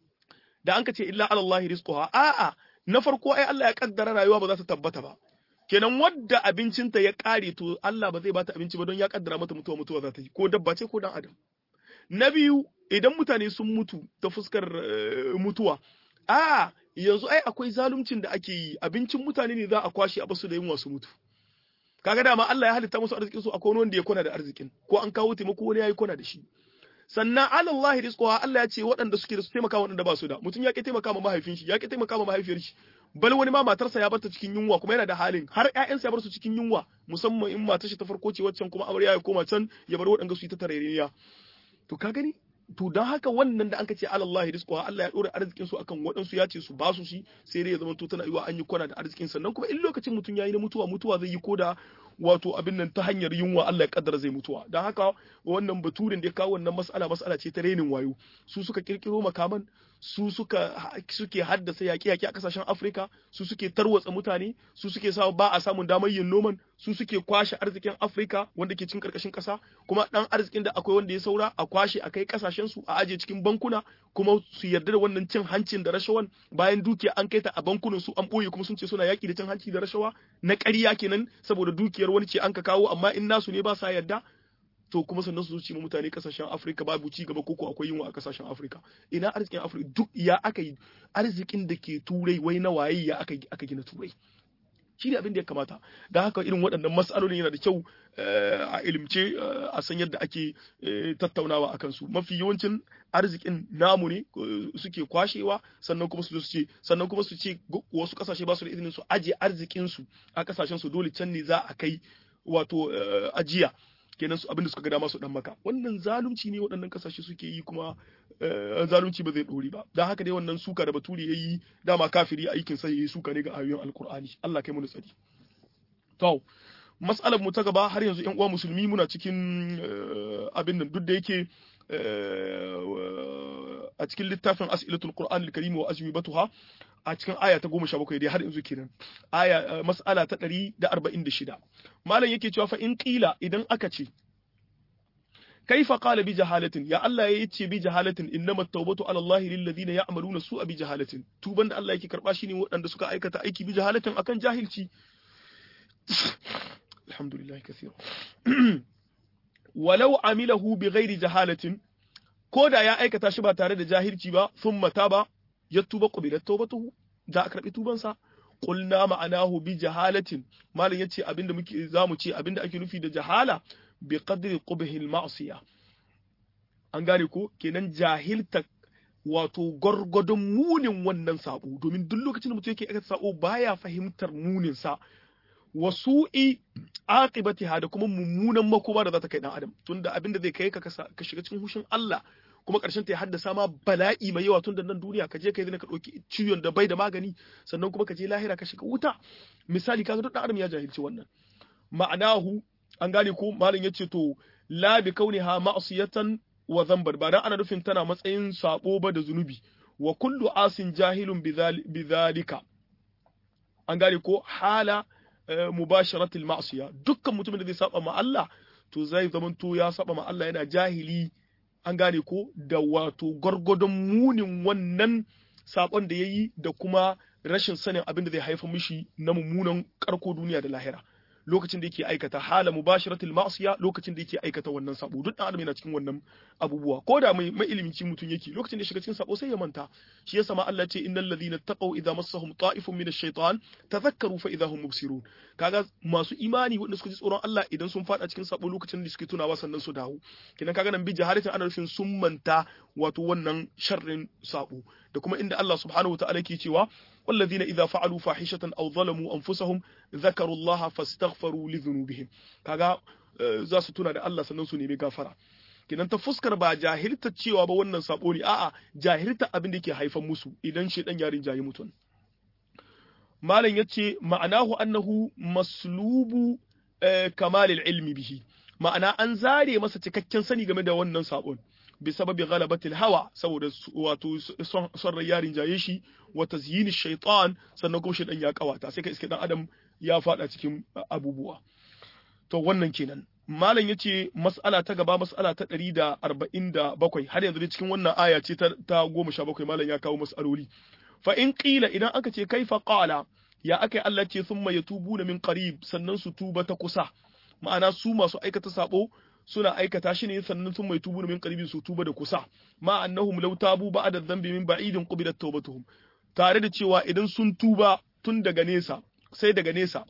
da an ka ce illa ala Allah rizquha a'a na farko ai Allah ya kaddara rayuwa ba za ta tabbata ba kenan wadda abincinta ya kare to Allah ba zai bata abinci ba don ya kaddara mata mutuwa mutuwa za ta yi ko dabba ce ko dan adam na biyu idan mutane sun mutu ta fuskar mutuwa a yanzu ai akwai zaluncin da ake yi abincin mutane ne za a kwashe a basu da yunwa su mutu kaga dama Allah ya halitta musu arzikin su akwai wanda ya kona da arzikin ko an kawo taimako wani yayi kona da shi sannan alallahi rizquha Allah ya ce waɗanda suke da su taimaka waɗanda ba su da mutum ya ki taimaka ma mahaifin shi ya ki taimaka ma mahaifiyar shi bal wani ma matarsa ya barta cikin yunwa kuma yana da halin har ƴaƴansa ya bar su cikin yunwa musamman in matar shi ta farko ce waccan kuma amarya ya koma can ya bar waɗanda su yi ta tarayya to ka gani to don haka wannan da anka ce alallahi rizquha Allah ya dora arzikin su akan waɗansu ya ce su ba su shi sai dai ya zama to tana yiwa an yi kwana da arzikin sannan kuma in lokacin mutum yayi na mutuwa mutuwa zai yi koda wato abin nan ta hanyar yunwa Allah ya kaddara zai mutuwa don haka wannan baturin da ya kawo wannan mas'ala mas'ala ce ta renin wayo su suka kirkiro makaman su suka suke haddasa yaƙe-yaƙe a ƙasashen Afirka su suke tarwatsa mutane su suke sa ba a samun damar yin noman su suke kwashe arzikin Afirka wanda ke cikin ƙarƙashin ƙasa kuma ɗan arzikin da akwai wanda ya saura a kwashe a kai ƙasashen su a aje cikin bankuna kuma su yarda da wannan cin hancin da rashawan bayan dukiya an kai ta a bankunan su an ɓoye kuma sun ce suna yaƙi da cin hanci da rashawa na ƙarya kenan saboda dukiyar wani ce an ka kawo amma in nasu ne ba sa yarda to kuma sannan su zuci mu mutane kasashen Afirka babu ci gaba koko akwai yunwa a kasashen Afirka ina arzikin Afirka duk ya aka yi arzikin da ke turai wai na waye ya aka aka gina turai shi ne abin da ya kamata da haka irin waɗannan matsalolin yana da kyau a ilimce a san yadda ake tattaunawa a kansu mafi yawancin arzikin namu ne suke kwashewa sannan kuma su ce sannan kuma su ce wasu kasashe ba su da izinin su aje arzikin su a kasashen su dole can ne za a kai wato ajiya kenan su abinda suka ga dama su dan maka wannan zalunci ne waɗannan kasashe suke yi kuma zalunci ba zai dori ba dan haka dai wannan suka da bature yayi dama kafiri aikin sa yayi suka ne ga ayoyin alkur'ani Allah kai mu tsari to mas'alar mu ta gaba har yanzu ƴan uwa musulmi muna cikin abin nan duk da yake a cikin littafin as'ilatul qur'an al-karim wa ajwibatuha a cikin aya ta 17 dai har yanzu kenan aya mas'ala ta 146 malam yake cewa fa in qila idan aka ce kaifa qala bi jahalatin ya Allah ya yace bi jahalatin innama tawbatu ala Allah lil ladina ya'maluna su'a bi jahalatin tuban da Allah yake karba shi ne waɗanda suka aikata aiki bi jahalatin akan jahilci alhamdulillah kathira walau amilahu bi ghairi jahalatin ko da ya aikata shi ba tare da jahilci ba thumma taba ya tuba qubilat tawbatuhu da a karbi tubansa qulna ma'anahu bi jahalatin malam yace abinda muke zamu ce abinda ake nufi da jahala bi qadri qubhi al ma'siyah an gane ko kenan jahilta wato gwargwadon munin wannan sabo domin duk lokacin da mutum yake aikata sabo baya fahimtar munin sa wasu'i aqibatiha da kuma mummunan makoma da za ta kai dan adam tunda abinda zai kai ka ka shiga cikin hushin Allah kuma karshen ta ya haddasa ma bala'i mai yawa tun da nan duniya ka je kai zina ka ɗauki ciwon da bai da magani sannan kuma ka je lahira ka shiga wuta misali kaga duk dan adam ya jahilci wannan ma'anahu an gane ko malam yace to la bi kauniha ma'siyatan wa dhanban ba dan ana nufin tana matsayin sabo ba da zunubi wa kullu asin jahilun bidhalika an gane ko hala mubasharatil ma'siya dukkan mutumin da zai saba ma Allah to zai zamanto ya saba ma Allah yana jahili an gane ko da wato gwargwadon munin wannan sabon da yayi da kuma rashin sanin abin da zai haifar mishi na mummunan karko duniya da lahira lokacin da yake aikata hala mubasharatil ma'siya lokacin da yake aikata wannan sabo duk dan adam yana cikin wannan abubuwa ko da mai mai ilimin mutum yake lokacin da shiga cikin sabo sai ya manta shi yasa ma Allah ce innal ladhina taqaw idza massahum ta'ifun minash shaitan tadhakkaru fa idza hum mubsirun kaga masu imani wanda suka ji tsoron Allah idan sun fada cikin sabo lokacin da suke tunawa sannan su dawo kinan kaga nan bi jaharatin ana nufin sun manta wato wannan sharrin sabo da kuma inda Allah subhanahu wa ta'ala ke cewa والذين إذا فعلوا فاحشة أو ظلموا أنفسهم ذكروا الله فاستغفروا لذنوبهم kaga za su tuna da Allah sannan su nemi gafara kinan ta fuskar ba jahilta cewa ba wannan sabo ne a'a jahilta abin da yake haifan musu idan shedan yarin jayi mutum malam yace ma'anahu annahu maslubu kamalil ilmi bihi ma'ana an zare masa cikakken sani game da wannan sabon بسبب غلبة الهوى saboda wato son rai yarin jaye shi wa tazyin shaitan sannan kuma shi dan ya kawata sai ka iske dan adam ya fada cikin abubuwa to wannan kenan malam yace mas'ala ta gaba mas'ala ta 147 har yanzu cikin wannan aya ce ta 17 malam ya kawo mas'aloli fa in qila idan aka ce kaifa qala ya akai Allah ce thumma yatubuna min qarib sannan su tuba ta kusa ma'ana su masu aikata sabo suna aikata shi ne sannan sun mai tubu min qaribin su tuba da kusa ma annahum law tabu ba'da dhanbi min ba'idin qubilat tawbatuhum tare da cewa idan sun tuba tun daga nesa sai daga nesa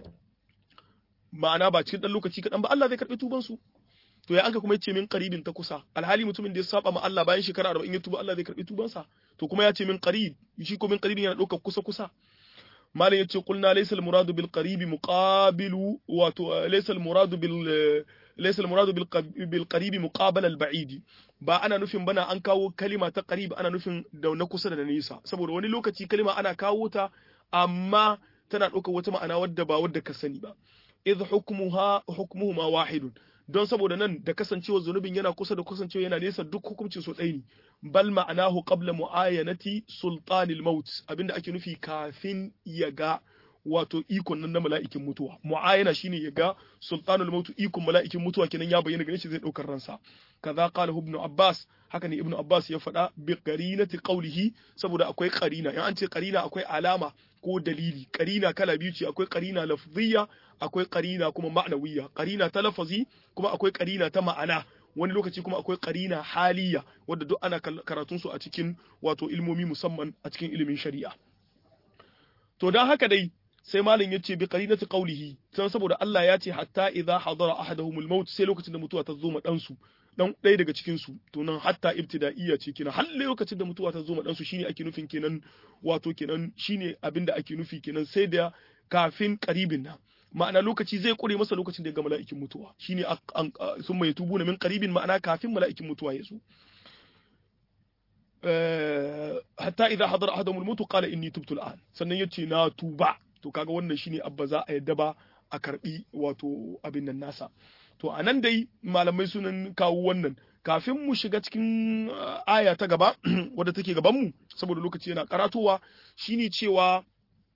ma'ana ba cikin dan lokaci kadan ba Allah zai karbi tuban su to ya anka kuma yace min qaribin ta kusa alhali mutumin da ya saba ma Allah bayan shekara 40 ya tuba Allah zai karbi tuban sa to kuma ya ce min qarib shi ko min qaribin yana daukar kusa kusa malam yace qulna laysa al-muradu bil qarib muqabilu wato laysa al-muradu bil laysa al-muradu bil qarib muqabala al-ba'id ba ana nufin bana an kawo kalima ta qarib ana nufin da na kusa da nisa saboda wani lokaci kalima ana kawo ta amma tana ɗaukar wata ma'ana wadda ba wadda ka sani ba idh hukmuha hukmuhuma wahidun don saboda nan da kasancewa zunubin yana kusa da kasancewa yana nesa duk hukuncin su ɗaya ne bal ma'anahu qabla mu'ayanati sultanil maut abinda ake nufi kafin ya ga wato ikon nan na mala'ikin mutuwa mu'ayana shine ya ga sultanul maut ikon mala'ikin mutuwa kenan ya bayyana gare shi zai daukar ransa kaza qala ibn abbas haka ne ibn abbas ya faɗa bi qarinati qawlihi saboda akwai qarina in an ce qarina akwai alama ko dalili qarina kala biyu ce akwai qarina lafziyya akwai qarina kuma ma'nawiyya qarina ta lafazi kuma akwai qarina ta ma'ana wani lokaci kuma akwai qarina haliyya wadda duk ana karatun su a cikin wato ilmomi musamman a cikin ilimin shari'a to dan haka dai sai malin yace bi qarinati qawlihi sai saboda Allah ya ce hatta idza hadara ahaduhumul maut sai lokacin da mutuwa ta zo ma dan su dan ɗaya daga cikin su to nan hatta ibtida'iyya ce kenan har lokacin da mutuwa ta zo ma dan su shine ake nufin kenan wato kenan shine abinda ake nufi kenan sai da kafin qaribin nan ma'ana lokaci zai kure masa lokacin da ya ga mala'ikin mutuwa shine sun mai tubu min qaribin ma'ana kafin mala'ikin mutuwa ya zo hatta idza hadara ahaduhum al-maut qala inni tubtu al-an sannan yace na tuba to kaga wannan shine abba za a yadda ba a karbi wato abin nan nasa to anan dai malamai sunan kawo wannan kafin mu shiga cikin aya ta gaba wadda take gaban mu saboda lokaci yana karatowa shine cewa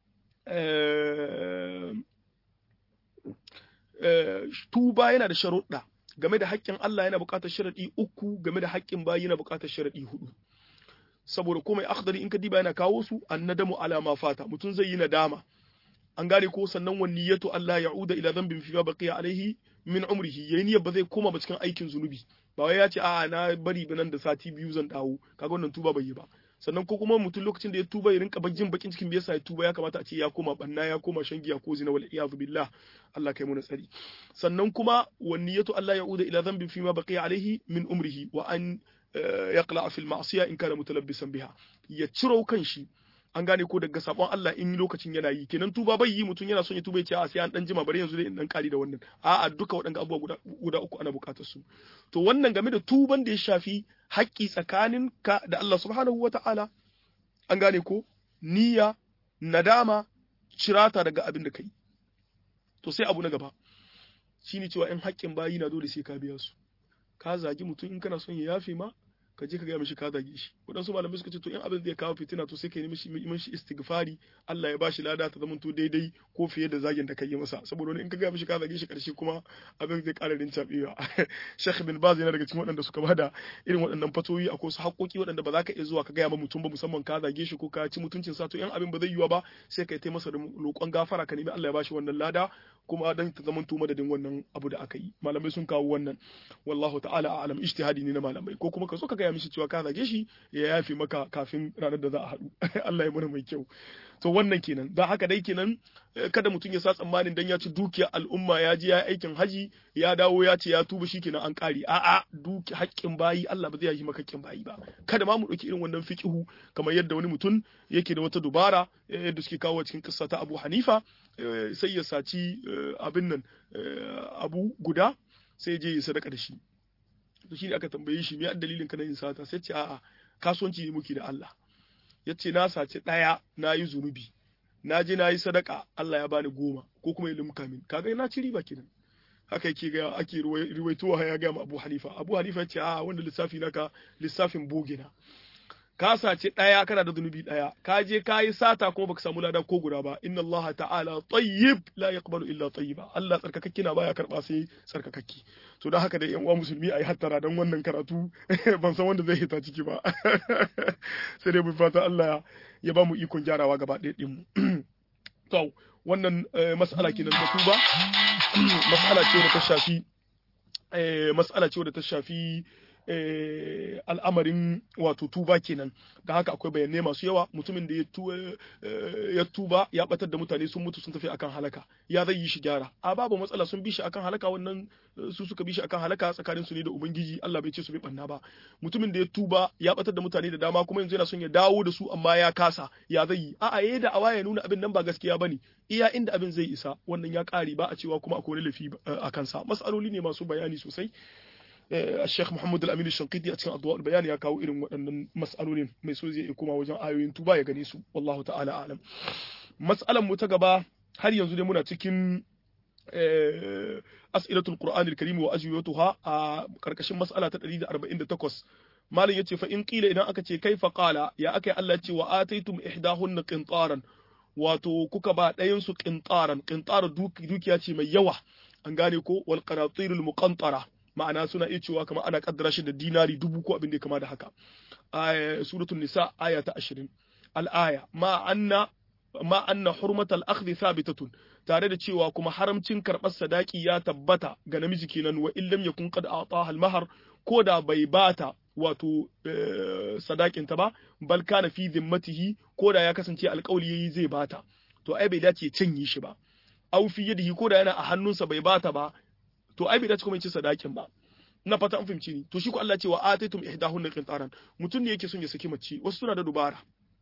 tuba yana da sharuɗa game da haƙƙin Allah yana buƙatar sharaɗi uku game da haƙƙin bayi yana buƙatar sharaɗi hudu saboda komai akhdari in ka diba yana kawo su annadamu ala ma fata mutum zai yi nadama an gane ko sannan wan niyyatu Allah ya'uda ila dhanbin fi baqiya alaihi min umrihi yayi niyyar ba zai koma ba cikin aikin zunubi ba wai ya ce a'a na bari ba nan da sati biyu zan dawo kaga wannan tuba bai yi ba sannan ko kuma mutum lokacin da ya tuba ya rinka jin bakin cikin yasa ya tuba ya kamata a ce ya koma banna ya koma shan giya ko zina wal iyadu billah Allah kai mu na tsari sannan kuma wan niyyatu Allah ya'uda ila dhanbin fi ma baqiya alaihi min umrihi wa an yaqla fil ma'siya in kana mutalabbisan biha ya ciro kan shi an gane ko daga sabon Allah in lokacin yana yi kenan tuba bai yi mutum yana son ya tuba ya ce a sai an dan jima bari yanzu dai in dan kari da wannan a'a duka waɗanda abubuwa guda, guda uku ana buƙatar su to wannan game da tuban da ya shafi haƙƙi tsakanin ka da Allah subhanahu wata'ala an gane ko niyya nadama cirata daga abin da kai to sai abu na gaba shine cewa in haƙƙin bayi na dole sai ka biya su ka zagi mutum in kana son ya yafe ma ka je ka gaya mishi ka zage shi waɗansu malamai suka ce to in abin zai kawo fitina to sai ka yi mishi mishi istighfari Allah ya bashi lada ta zamanto daidai ko fiye da zagin da ka yi masa saboda wani in ka gaya mishi ka zage shi karshe kuma abin zai ƙara rincaɓewa Sheikh bin Baz yana daga cikin waɗanda suka bada irin waɗannan fatoyi akwai su haƙoƙi waɗanda ba za ka iya zuwa ka gaya ma mutum ba musamman ka zage shi ko ka ci mutuncin sa to in abin ba zai yiwa ba sai ka yi masa da roƙon gafara ka nemi Allah ya bashi wannan lada kuma dan ta zamanto madadin wannan abu da aka yi malamai sun kawo wannan wallahu ta'ala a'lam ijtihadi ne na malamai ko kuma ka zo ka gaya mishi cewa ka zage shi ya yafi maka kafin ranar da za a haɗu Allah ya mana mai kyau to wannan kenan da haka dai kenan kada mutum ya sa tsammanin dan ya ci dukiya al'umma ya je ya aikin haji ya dawo ya ce ya tuba shi kenan an kare a'a duki haƙƙin bayi Allah ba zai yi maka haƙƙin bayi ba kada ma mu ɗauki irin wannan fiqihu kamar yadda wani mutum yake da wata dubara yadda suke kawo cikin kissa ta Abu Hanifa sai ya saci abin nan abu guda sai je ya sadaka da shi to shine aka tambaye shi me dalilin ka na yin sata sai ce a'a kasuwanci ne muke da Allah yace na saci daya na yi zunubi na je na yi sadaka Allah ya bani goma ko kuma ya limka min kaga na ci riba kenan haka yake ga ake ruwaitowa ya ga Abu Hanifa Abu Hanifa yace a'a wanda lissafi naka lissafin boge na ka sace ɗaya kana da zunubi ɗaya ka je ka yi sata kuma baka samu lada ko guda ba inna Allah ta'ala tayyib la yaqbalu illa tayyiba Allah tsarkakakke na baya karba sai tsarkakakke to don haka da yan uwa musulmi ayi hattara dan wannan karatu ban san wanda zai hita ciki ba sai dai mu fata Allah ya ba mu ikon gyarawa gaba ɗaya din mu to wannan mas'ala kenan ta tuba mas'ala ce da ta shafi mas'ala ce da ta shafi al'amarin wato tuba kenan da haka akwai bayanai masu yawa mutumin da ya tuba ya batar da mutane sun mutu sun tafi akan halaka ya zai yi shi gyara a babu matsala sun bi shi akan halaka wannan su suka bi shi akan halaka tsakanin su ne da ubangiji Allah bai ce su bi banna ba mutumin da ya tuba ya batar da mutane da dama kuma yanzu yana son ya dawo da su amma ya kasa ya zai yi a'a yayi da awa ya nuna abin nan ba gaskiya bane iya inda abin zai isa wannan ya kare ba a cewa kuma akwai laifi a kansa masaloli ne masu bayani sosai الشيخ محمد الأمين الشنقيطي أتكلم أضواء البيان يا كاو إلهم وأن مسألون ما يسوزي يكون وجن آيوين توبا يغنيسو والله تعالى أعلم مسألة متقبة هل ينزل منا تكن أسئلة القرآن الكريم وأجوبتها كركشن مسألة تدريد أربعين تكوس مالن yace fa in qila idan aka ce kaifa qala ya akai Allah ce wa ataitum ihdahunna qintaran wato kuka ba ɗayan su qintaran qintar dukiya ce mai yawa an gane ko wal qanatirul muqantara ma'ana suna iya cewa kamar ana kaddara shi da dinari dubu ko abin da kama da haka suratul nisa aya ta 20 al-aya ma anna ma anna hurmatal akhdhi thabitatun tare da cewa kuma haramcin karɓar sadaki ya tabbata ga namiji kenan wa illam yakun qad a'taha al-mahar ko da bai bata wato sadakin ta ba bal kana fi zimmatihi ko da ya kasance alƙawli yayi zai bata to ai bai dace canye shi ba aw fi yadihi ko da yana a hannunsa bai bata ba to ai bai dace kuma ya ci sadakin ba ina fata an fahimci ni to shi ko Allah ce wa ataitum ihdahunna qintaran mutum ne yake son ya saki mace wasu suna da dubara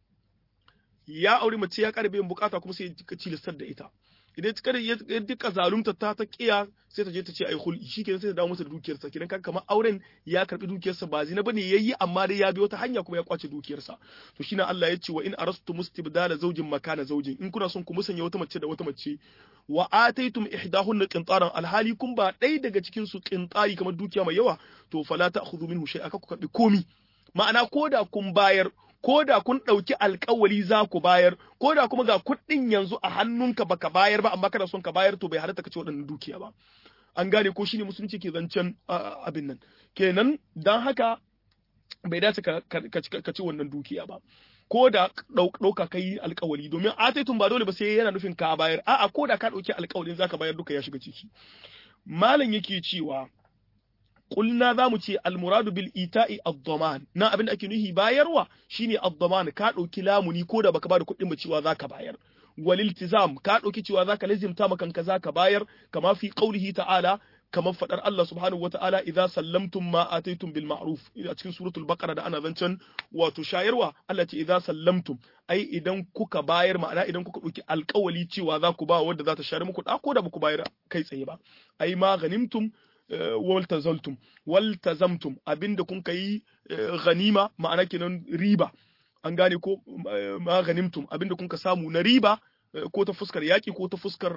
ya aure mace ya karbe yin bukata kuma sai ya cilistar da ita idan ta kada ya duka zalunta ta ta kiya sai ta je ta ce ai hul'i shikenan sai ta dawo masa da dukiyarsa kidan kaga kamar auren ya karbi dukiyarsa ba zina bane yayi amma dai ya bi wata hanya kuma ya kwace dukiyarsa to shine Allah ya ce wa in arastu mustibdala zawjin makana zawjin in kuna son ku musanya wata mace da wata mace wa ataitum ihdahunna qintaran alhali kun ba ɗaya daga cikin su qintari kamar dukiya mai yawa to fala ta'khudhu minhu shay'a ka ku karbi komi ma'ana koda kun bayar ko da kun ɗauki alkawari za ku bayar ko da kuma ga kuɗin yanzu a hannunka baka bayar ba amma kana son ka bayar to bai halatta ka ci waɗannan dukiya ba an gane ko shine musulunci ke zancen abin nan kenan dan haka bai dace ka ci wannan dukiya ba ko da ɗauka ka yi alkawari domin ataitun ba dole ba sai yana nufin ka bayar a'a ko da ka ɗauki alkawarin zaka bayar duka ya shiga ciki malam yake cewa kulna za mu ce almuradu bil ita'i ad-daman na abin da ake nuhi bayarwa shine ad-daman ka dauki lamuni ko da baka bada kuɗin ba cewa zaka bayar wal iltizam ka dauki cewa zaka lazimta maka kanka zaka bayar kama fi qaulihi ta'ala kamar fadar Allah subhanahu wata'ala idza sallamtum ma ataytum bil ma'ruf a cikin suratul baqara da ana zancen wato shayarwa Allah ce idza sallamtum ai idan kuka bayar ma'ana idan kuka dauki alƙawali cewa za ku ba wanda za ta share muku da ko da ba ku bayar kai tsaye ba ai ma ghanimtum waltazaltum waltazamtum abinda kun kai ganima ma'ana kenan riba an gane ko ma ganimtum abinda kun ka samu na riba ko ta fuskar yaki ko ta fuskar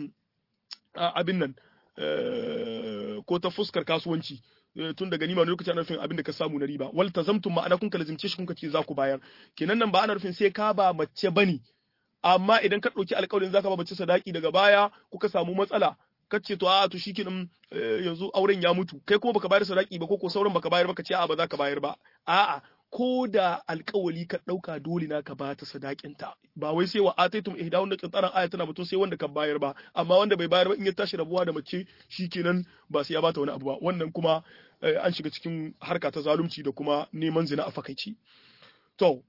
abin nan ko ta fuskar kasuwanci tun da ganima ne lokacin ana nufin abinda ka samu na riba waltazamtum ma'ana kun ka lazimce shi kun ka ce za ku bayar kenan nan ba ana nufin sai ka ba mace bane amma idan ka ɗauki alƙawarin zaka ba mace sadaki daga baya kuka samu matsala kace to a to shikenan yanzu auren ya mutu kai kuma baka bayar sadaki ba ko ko sauran baka bayar ba kace a ba za ka bayar ba a'a ko da alkawali ka dauka dole na ka bata sadakin ta ba wai sai wa ataitum ihdahun qintaran aya tana batun sai wanda ka bayar ba amma wanda bai bayar ba in ya tashi rabuwa da mace shikenan ba sai ya bata wani abu ba wannan kuma an shiga cikin harka ta zalunci da kuma neman zina a fakaici to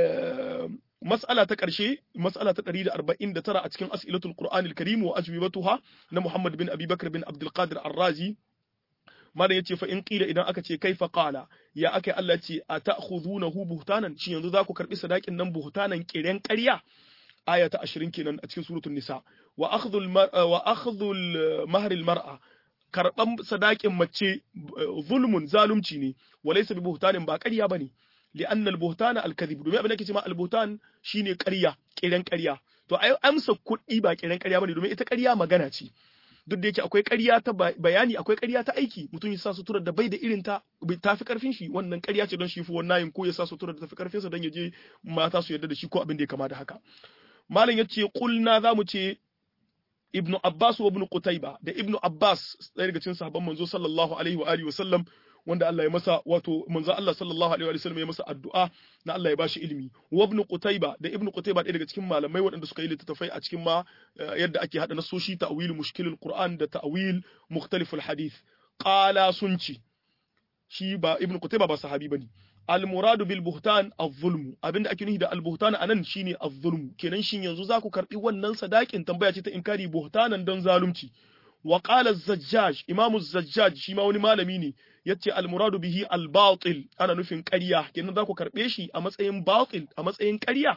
mas'ala ta ƙarshe mas'ala ta 149 a cikin as'ilatul qur'anil karim wa ajwibatuha na Muhammad bin Abi Bakr bin Abdul Qadir Ar-Razi malam yace fa in qila idan aka ce kaifa qala ya akai Allah ce ata'khudunahu buhtanan shin yanzu za ku karbi sadakin nan buhtanan kiren ƙarya aya ta 20 kenan a cikin suratul nisa wa akhdhul wa akhdhul mahr al-mar'a karban sadakin mace zulmun zalunci ne walaysa bi buhtanin ba ƙarya bane لأن البهتان الكذب domin abin da ke cewa albuhtan shine ƙarya kiran ƙarya to ai amsa kuɗi ba kiran ƙarya bane domin ita ƙarya magana ce duk da yake akwai ƙarya ta bayani akwai ƙarya ta aiki mutum ya sa suturar da bai da irin ta ta fi karfin shi wannan ƙarya ce don shi fi wannan ko ya sa suturar da ta fi karfin sa don ya je mata su yarda da shi ko abin da ya kama da haka malam yace qulna zamu ce ibnu abbas wa ibnu qutayba da ibnu abbas ɗaya daga cikin sahabban manzo sallallahu alaihi wa alihi wa sallam wanda Allah ya masa wato manzo Allah sallallahu alaihi wa sallam ya masa addu'a na Allah ya bashi ilimi wa ibn Qutayba da ibn Qutayba ɗaya daga cikin malamai waɗanda suka yi littattafai a cikin ma yadda ake hada nasoshi ta'wil mushkilul Qur'an da ta'wil mukhtaliful hadith qala sunci shi ba ibn Qutayba ba sahabi bane al muradu bil buhtan az-zulm abinda ake nufi da al buhtan anan shine az-zulm kenan shin yanzu za ku karbi wannan sadakin tambaya ce ta inkari buhtanan don zalunci wa qala az-zajjaj imam az-zajjaj shi ma wani malami ne yace al-muradu bihi al-batil ana nufin ƙarya kenan za ku karbe shi a matsayin batil a matsayin ƙarya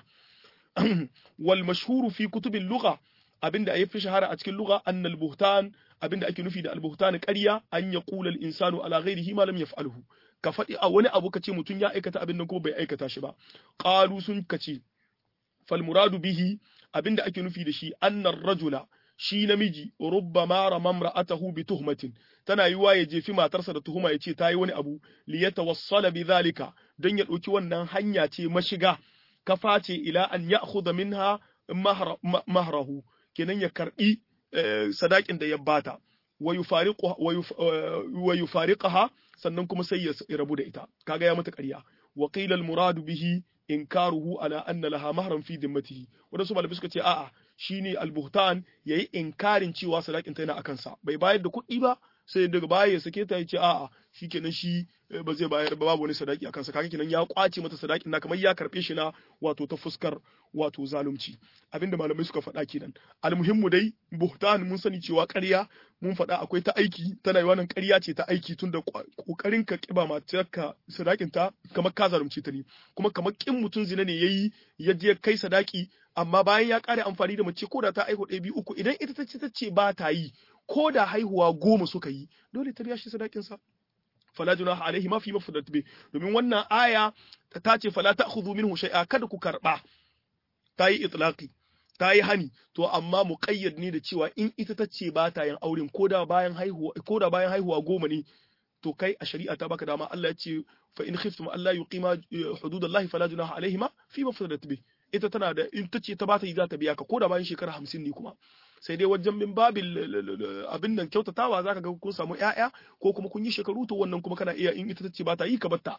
wal mashhuru fi kutubil lugha abinda ayi fi shahara a cikin lugha anna al-buhtan abinda ake nufi da al-buhtan ƙarya an yaqula al-insanu ala ghairihi ma lam yaf'alhu ka faɗi a wani abu kace mutum ya aikata abin nan kuma bai aikata shi ba qalu sun kace fal muradu bihi abinda ake nufi da shi annar rajula shi namiji rubbama ramamra'atahu bi tuhmatin tana yiwa ya jefi matarsa da tuhuma ya ce ta yi wani abu li yatawassala bi zalika don ya ɗauki wannan hanya ce mashiga kafa ce ila an ya'khudha minha mahrahu kenan ya karbi sadakin da ya bata wa yufariqaha sannan kuma sai ya rabu da ita kaga ya mata ƙarya wa qila al muradu bihi inkaruhu ala anna laha mahran fi dimmatihi wadansu malamai suka ce a'a shine al-buhtan yayi inkarin cewa sadakin ta yana akan sa bai bayar da kuɗi ba sai daga baya ya sake ta ya ce a'a shikenan shi ba zai bayar ba babu wani sadaki akan sa kaga kenan ya kwace mata sadakin na kamar ya karbe shi na wato ta fuskar wato zalunci abinda malamai suka faɗa kenan almuhimmu dai buhtan mun sani cewa ƙarya mun faɗa akwai ta aiki tana yi wannan ƙarya ce ta aiki tunda kokarin ka kiba matarka sadakin ta kamar ka zalunci ta ne kuma kamar kin mutun zina ne yayi ya je kai sadaki amma bayan ya kare amfani da mace ko da ta aihu ɗaya biyu uku idan ita ta ce ta ce ba ta yi ko da haihuwa goma suka yi dole ta biya shi sadakin sa fala junaha alaihi ma fi mafdadat bi domin wannan aya ta ce fala ta'khudhu minhu shay'a kada ku karba ta yi itlaqi ta yi hani to amma muqayyad ne da cewa in ita ta ce ba ta yin auren ko da bayan haihuwa ko da bayan haihuwa goma ne to kai a shari'a ta baka dama Allah ya ce fa in khiftum alla yuqima hududallahi fala junaha alaihima fi mafdadat bi ita tana da in ta ce ta ba ta yi za ta biya ka ko da bayan shekara hamsin ne kuma sai dai wajen min babin abin nan kyautatawa zaka ga kun samu ƴaƴa ko kuma kun yi shekaru to wannan kuma kana iya in ita tace ba ta yi ka batta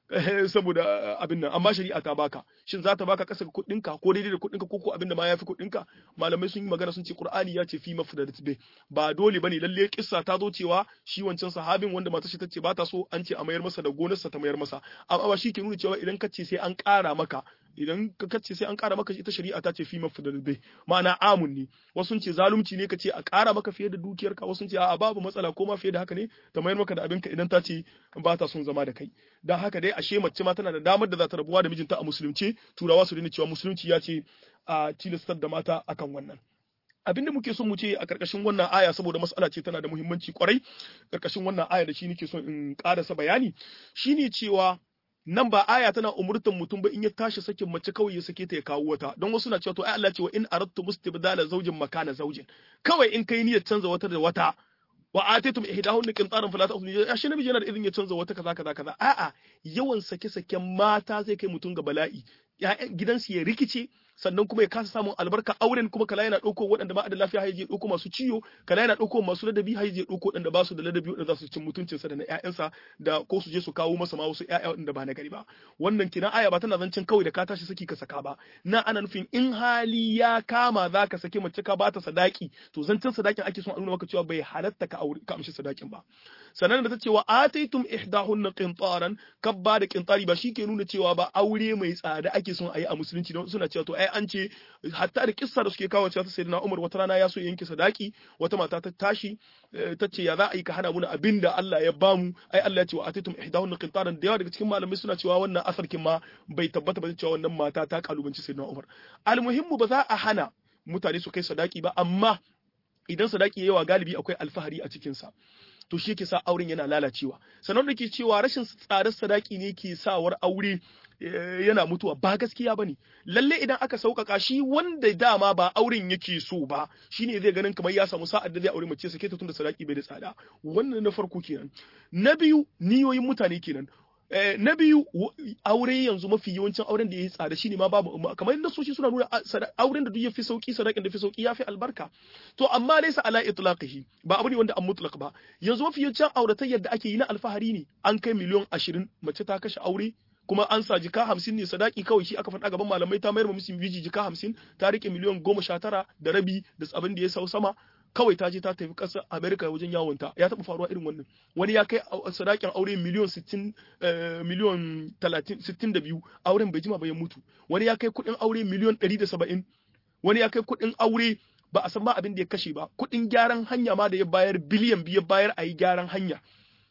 saboda abin nan amma shari'a ta baka shin za ta baka kasa kuɗin ka ko daidai da kuɗin ka ko ko abin da ma yafi kuɗin ka malamai sun yi magana sun ce Qur'ani ya ce fi mafdadat be ba dole bane lalle kissa ta zo cewa shi wancan sahabin wanda matar shi tace ba ta so an ce a mayar masa da gonarsa ta mayar masa amma ba shi ke nuna cewa idan ka ce sai an ƙara maka idan ka kace sai an ƙara maka ita shari'a ta ce fi mafdadat be ma'ana amun ne wasu ce zalunci ne ka ce a ƙara maka fiye da dukiyarka wasu ce a babu matsala ko ma fiye da haka ne ta mayar maka da abinka idan ta ce ba ta son zama da kai dan haka dai ashe mace ma tana da damar da za ta rabuwa da mijinta a musulunci turawa su daina cewa musulunci ya ce a tilastar da mata akan wannan abin da muke son mu ce a karkashin wannan aya saboda mas'ala ce tana da muhimmanci kwarai karkashin wannan aya da shi nake son in karasa bayani shine cewa nan ba aya tana umurtan mutum ba in ya tashi sakin mace kawai ya sake ta ya kawo wata don wasu na cewa to ai Allah ce wa in aradtu mustibdala zawjin makana zawjin kawai in kai niyyar canza wata da wata wa atitum ihdahun qintaran fala ta'khudhu ya shi namiji yana da izin ya canza wata kaza kaza kaza a'a yawan sake saken mata zai kai mutum ga bala'i ya'yan gidansu ya rikice sannan kuma ya kasa samun albarka auren kuma kala yana ɗauko waɗanda ba da lafiya haije ɗauko masu ciwo kala yana ɗauko masu ladabi haije ɗauko waɗanda ba su da ladabi waɗanda za su cin mutuncinsa da na ƴaƴansa da ko su je su kawo masa ma wasu ƴaƴa waɗanda ba na gari ba wannan kina aya ba tana zancen kawai da ka tashi saki ka saka ba na ana nufin in hali ya kama za ka saki mace ka bata sadaki to zancen sadakin ake son a nuna maka cewa bai halatta ka aure ka amshi sadakin ba sannan da ta cewa ataitum ihdahunna qintaran kabba da qintari ba ke nuna cewa ba aure mai tsada ake son a yi a musulunci don suna cewa to ai an ce hatta da kissa da suke kawo cewa ta sayyidina Umar wata rana ya so yanke sadaki wata mata ta tashi ta ce ya za a yi ka hana mu abin da Allah ya bamu ai Allah ya ce wa ataitum ihdahunna qintaran da yawa daga cikin malamai suna cewa wannan asarkin ma bai tabbata ba cewa wannan mata ta kalubanci sayyidina Umar almuhimmu ba za a hana mutane su kai sadaki ba amma idan sadaki yawa galibi akwai alfahari a cikinsa to shi ke sa auren yana lalacewa sannan da ke cewa rashin tsadar sadaki ne ke sawar aure yana mutuwa ba gaskiya bane lalle idan aka sauƙaƙa shi wanda dama ba auren yake so ba shine zai ganin kamar ya samu sa'ar da zai aure mace sake ta tunda sadaki bai da tsada wannan na farko kenan na biyu niyoyin mutane kenan na biyu aure yanzu mafi yawancin auren da ya yi tsada shine ma babu kamar yadda soshi suna nuna auren da duk ya fi sauki sadakin da fi sauki ya fi albarka to amma laysa ala itlaqihi ba abu ne wanda an mutlaq ba yanzu mafi yawancin auratayyar da ake yi na alfahari ne an kai miliyon ashirin mace ta kashe aure kuma an sa jika hamsin ne sadaki kawai shi aka faɗa gaban malamai ta mayar musu biji jika hamsin ta rike miliyon goma sha tara da rabi da abin da ya sau sama kawai ta je ta tafi ƙasar Amerika wajen yawonta ya taɓa faruwa irin wannan wani ya kai sadakin aure miliyon 60 miliyon 62 auren bai jima ba ya mutu wani ya kai kuɗin aure miliyon 170 wani ya kai kuɗin aure ba a san ba abin da ya kashe ba kuɗin gyaran hanya ma da ya bayar biliyan biyu bayar a yi gyaran hanya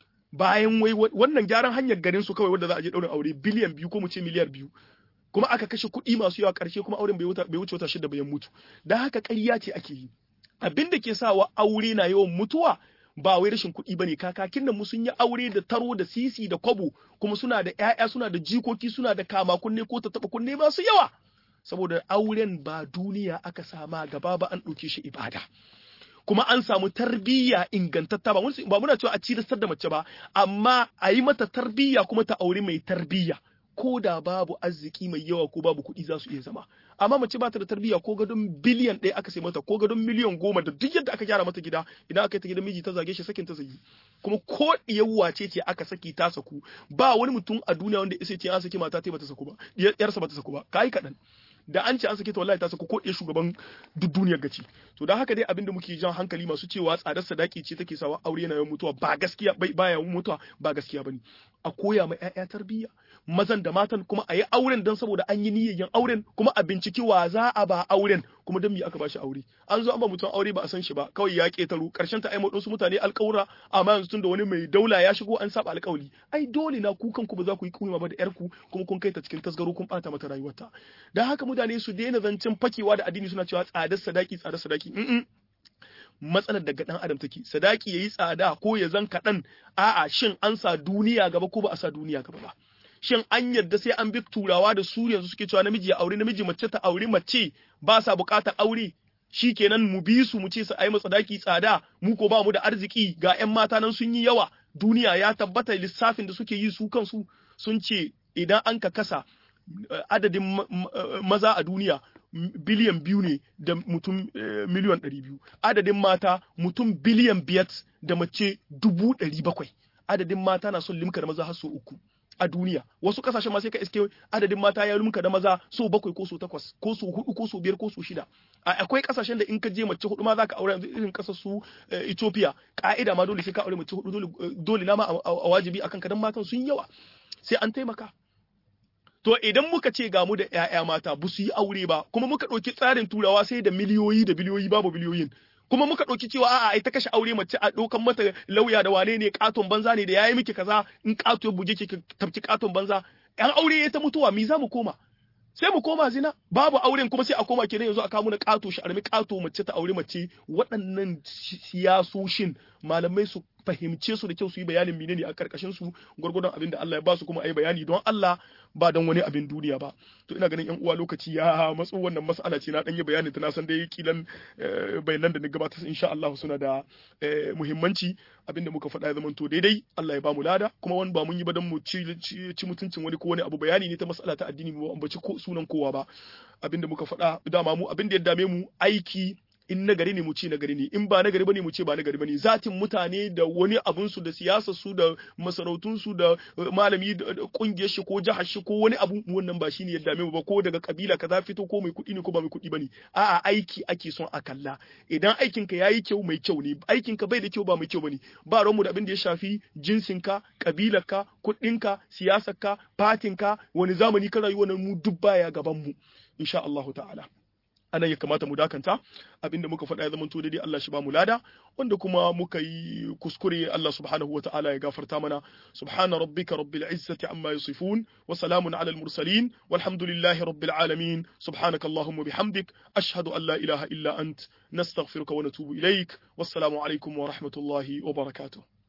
bayan wai wannan gyaran hanyar garin su kawai wanda za a je ɗaurin aure biliyan biyu ko mu ce miliyar biyu kuma aka kashe kuɗi masu yawa ƙarshe kuma auren bai wuce wata shida bayan mutu da haka ƙarya ce ake yi abin da ke sawa aure na yawan mutuwa ba wai rashin kuɗi bane kakakin nan mu sun yi aure da taro da sisi da kwabo kuma suna da ƴaƴa suna da jikoki suna da kama kunne ko taɓa kunne masu yawa saboda auren ba duniya aka sama gaba ba an ɗauke shi ibada kuma an samu tarbiyya ingantatta ba ba muna cewa a cilastar da mace ba amma a yi mata tarbiyya kuma ta aure mai tarbiyya ko da babu arziki mai yawa ko babu kuɗi za su iya zama amma mace ba ta da tarbiyya ko gadon biliyan ɗaya aka sai mata ko gadon miliyan goma da duk yadda aka gyara mata gida idan aka yi ta gidan miji ta zage shi sakin ta zagi kuma ko ɗiyawwa ce ce aka saki ta saku ba wani mutum a duniya wanda isa ce an saki mata ta bata saku ba yarsa bata saku ba kai kaɗan da an ce an sake ta wallahi ta sako ko ɗaya shugaban duk duniyar gaci to dan haka dai abin da muke jan hankali masu cewa tsadar sadaki ce take sawa aure yana yawan mutuwa ba gaskiya bai baya yawan mutuwa ba gaskiya bane a koya ma ƴaƴa tarbiyya mazan da matan kuma a yi auren dan saboda an yi niyyar yin auren kuma a binciki wa za a ba auren kuma dan me aka bashi aure an zo an ba mutum aure ba a san shi ba kawai ya ketaru karshen ta ai su mutane alƙawura amma yanzu tunda wani mai daula ya shigo an saba alƙawari ai dole na ku kanku ba za ku yi kuma ba da yar ku kuma kun kai ta cikin tasgaro kun bata mata rayuwarta dan haka mutane su daina zancen fakewa da addini suna cewa tsadar sadaki tsadar sadaki matsalar daga dan adam take sadaki yayi tsada ko ya zan kaɗan a'a shin an sa duniya gaba ko ba a sa duniya gaba ba shin an yarda sai an bi turawa da su yanzu suke cewa namiji ya aure namiji mace ta aure mace ba sa bukatar aure shi kenan mu bi su mu ce su ai sadaki tsada mu ko ba mu da arziki ga ƴan mata nan sun yi yawa duniya ya tabbata lissafin da suke yi su kansu sun ce idan an ka kasa adadin maza a duniya biliyan biyu ne da mutum miliyan ɗari biyu adadin mata mutum biliyan biyar da mace dubu ɗari bakwai adadin mata na son limka da maza har so uku a duniya wasu kasashen ma sai ka iske adadin mata ya lumka da maza so bakwai ko so takwas ko so hudu ko so biyar ko so shida akwai kasashen da in ka je mace hudu ma zaka aure yanzu irin kasar su Ethiopia ka'ida ma dole sai ka aure mace hudu dole dole na ma a wajibi akan kadan matan sun yawa sai an taimaka to idan muka ce ga mu da ƴaƴa mata ba su yi aure ba kuma muka ɗauki tsarin turawa sai da miliyoyi da biliyoyi babu biliyoyin kuma muka ɗauki cewa a'a ai ta kashe aure mace a ɗaukan mata lauya da wane ne katon banza ne da yayi miki kaza in kato ya buge ki tabci katon banza yan aure ya ta mutuwa mi za mu koma sai mu koma zina babu auren kuma sai a koma kenan yanzu a kawo na kato shi armi kato mace ta aure mace waɗannan siyasoshin malamai su fahimce su da kyau su yi bayanin menene a karkashin su gwargwadon abin da Allah ya ba su kuma ayi bayani don Allah ba don wani abin duniya ba to ina ganin yan uwa lokaci ya matso wannan mas'ala ce na dan yi bayani ta na san dai kilan bayanan da ni gabatar insha Allah suna da muhimmanci abin da muka faɗa ya zamanto daidai Allah ya ba mu lada kuma wani ba mun yi ba don mu ci mutuncin wani ko wani abu bayani ne ta mas'ala ta addini mu ambaci sunan kowa ba abin da muka faɗa dama mu abin da ya dame mu aiki in nagari ne mu ce nagari ne in ba nagari bane mu ce ba nagari bane zatin mutane da wani abun su da siyasar su da masarautun su da malami da kungiyar shi ko jihar shi ko wani abu wannan ba shine ya dame mu ba ko daga kabila kaza fito ko mai kuɗi ne ko ba mai kuɗi bane a'a aiki ake son a kalla idan aikin ka yayi kyau mai kyau ne aikin ka bai da kyau ba mai kyau bane ba ran mu da abin da ya shafi jinsin ka kabilar ka kuɗin ka siyasar ka fatin ka wani zamani ka rayuwa mu duk baya gaban mu insha Allah ta'ala anan ya kamata mu dakanta abinda muka faɗa ya zamanto daidai Allah shi ba mu lada wanda kuma muka yi kuskure Allah subhanahu wa ta'ala ya gafarta mana subhana rabbika rabbil izzati amma yasifun wa salamun ala al mursalin walhamdulillahi rabbil alamin subhanaka allahumma bihamdik ashhadu an la ilaha illa ant nastaghfiruka wa natubu ilaik wassalamu alaikum wa rahmatullahi wa barakatuh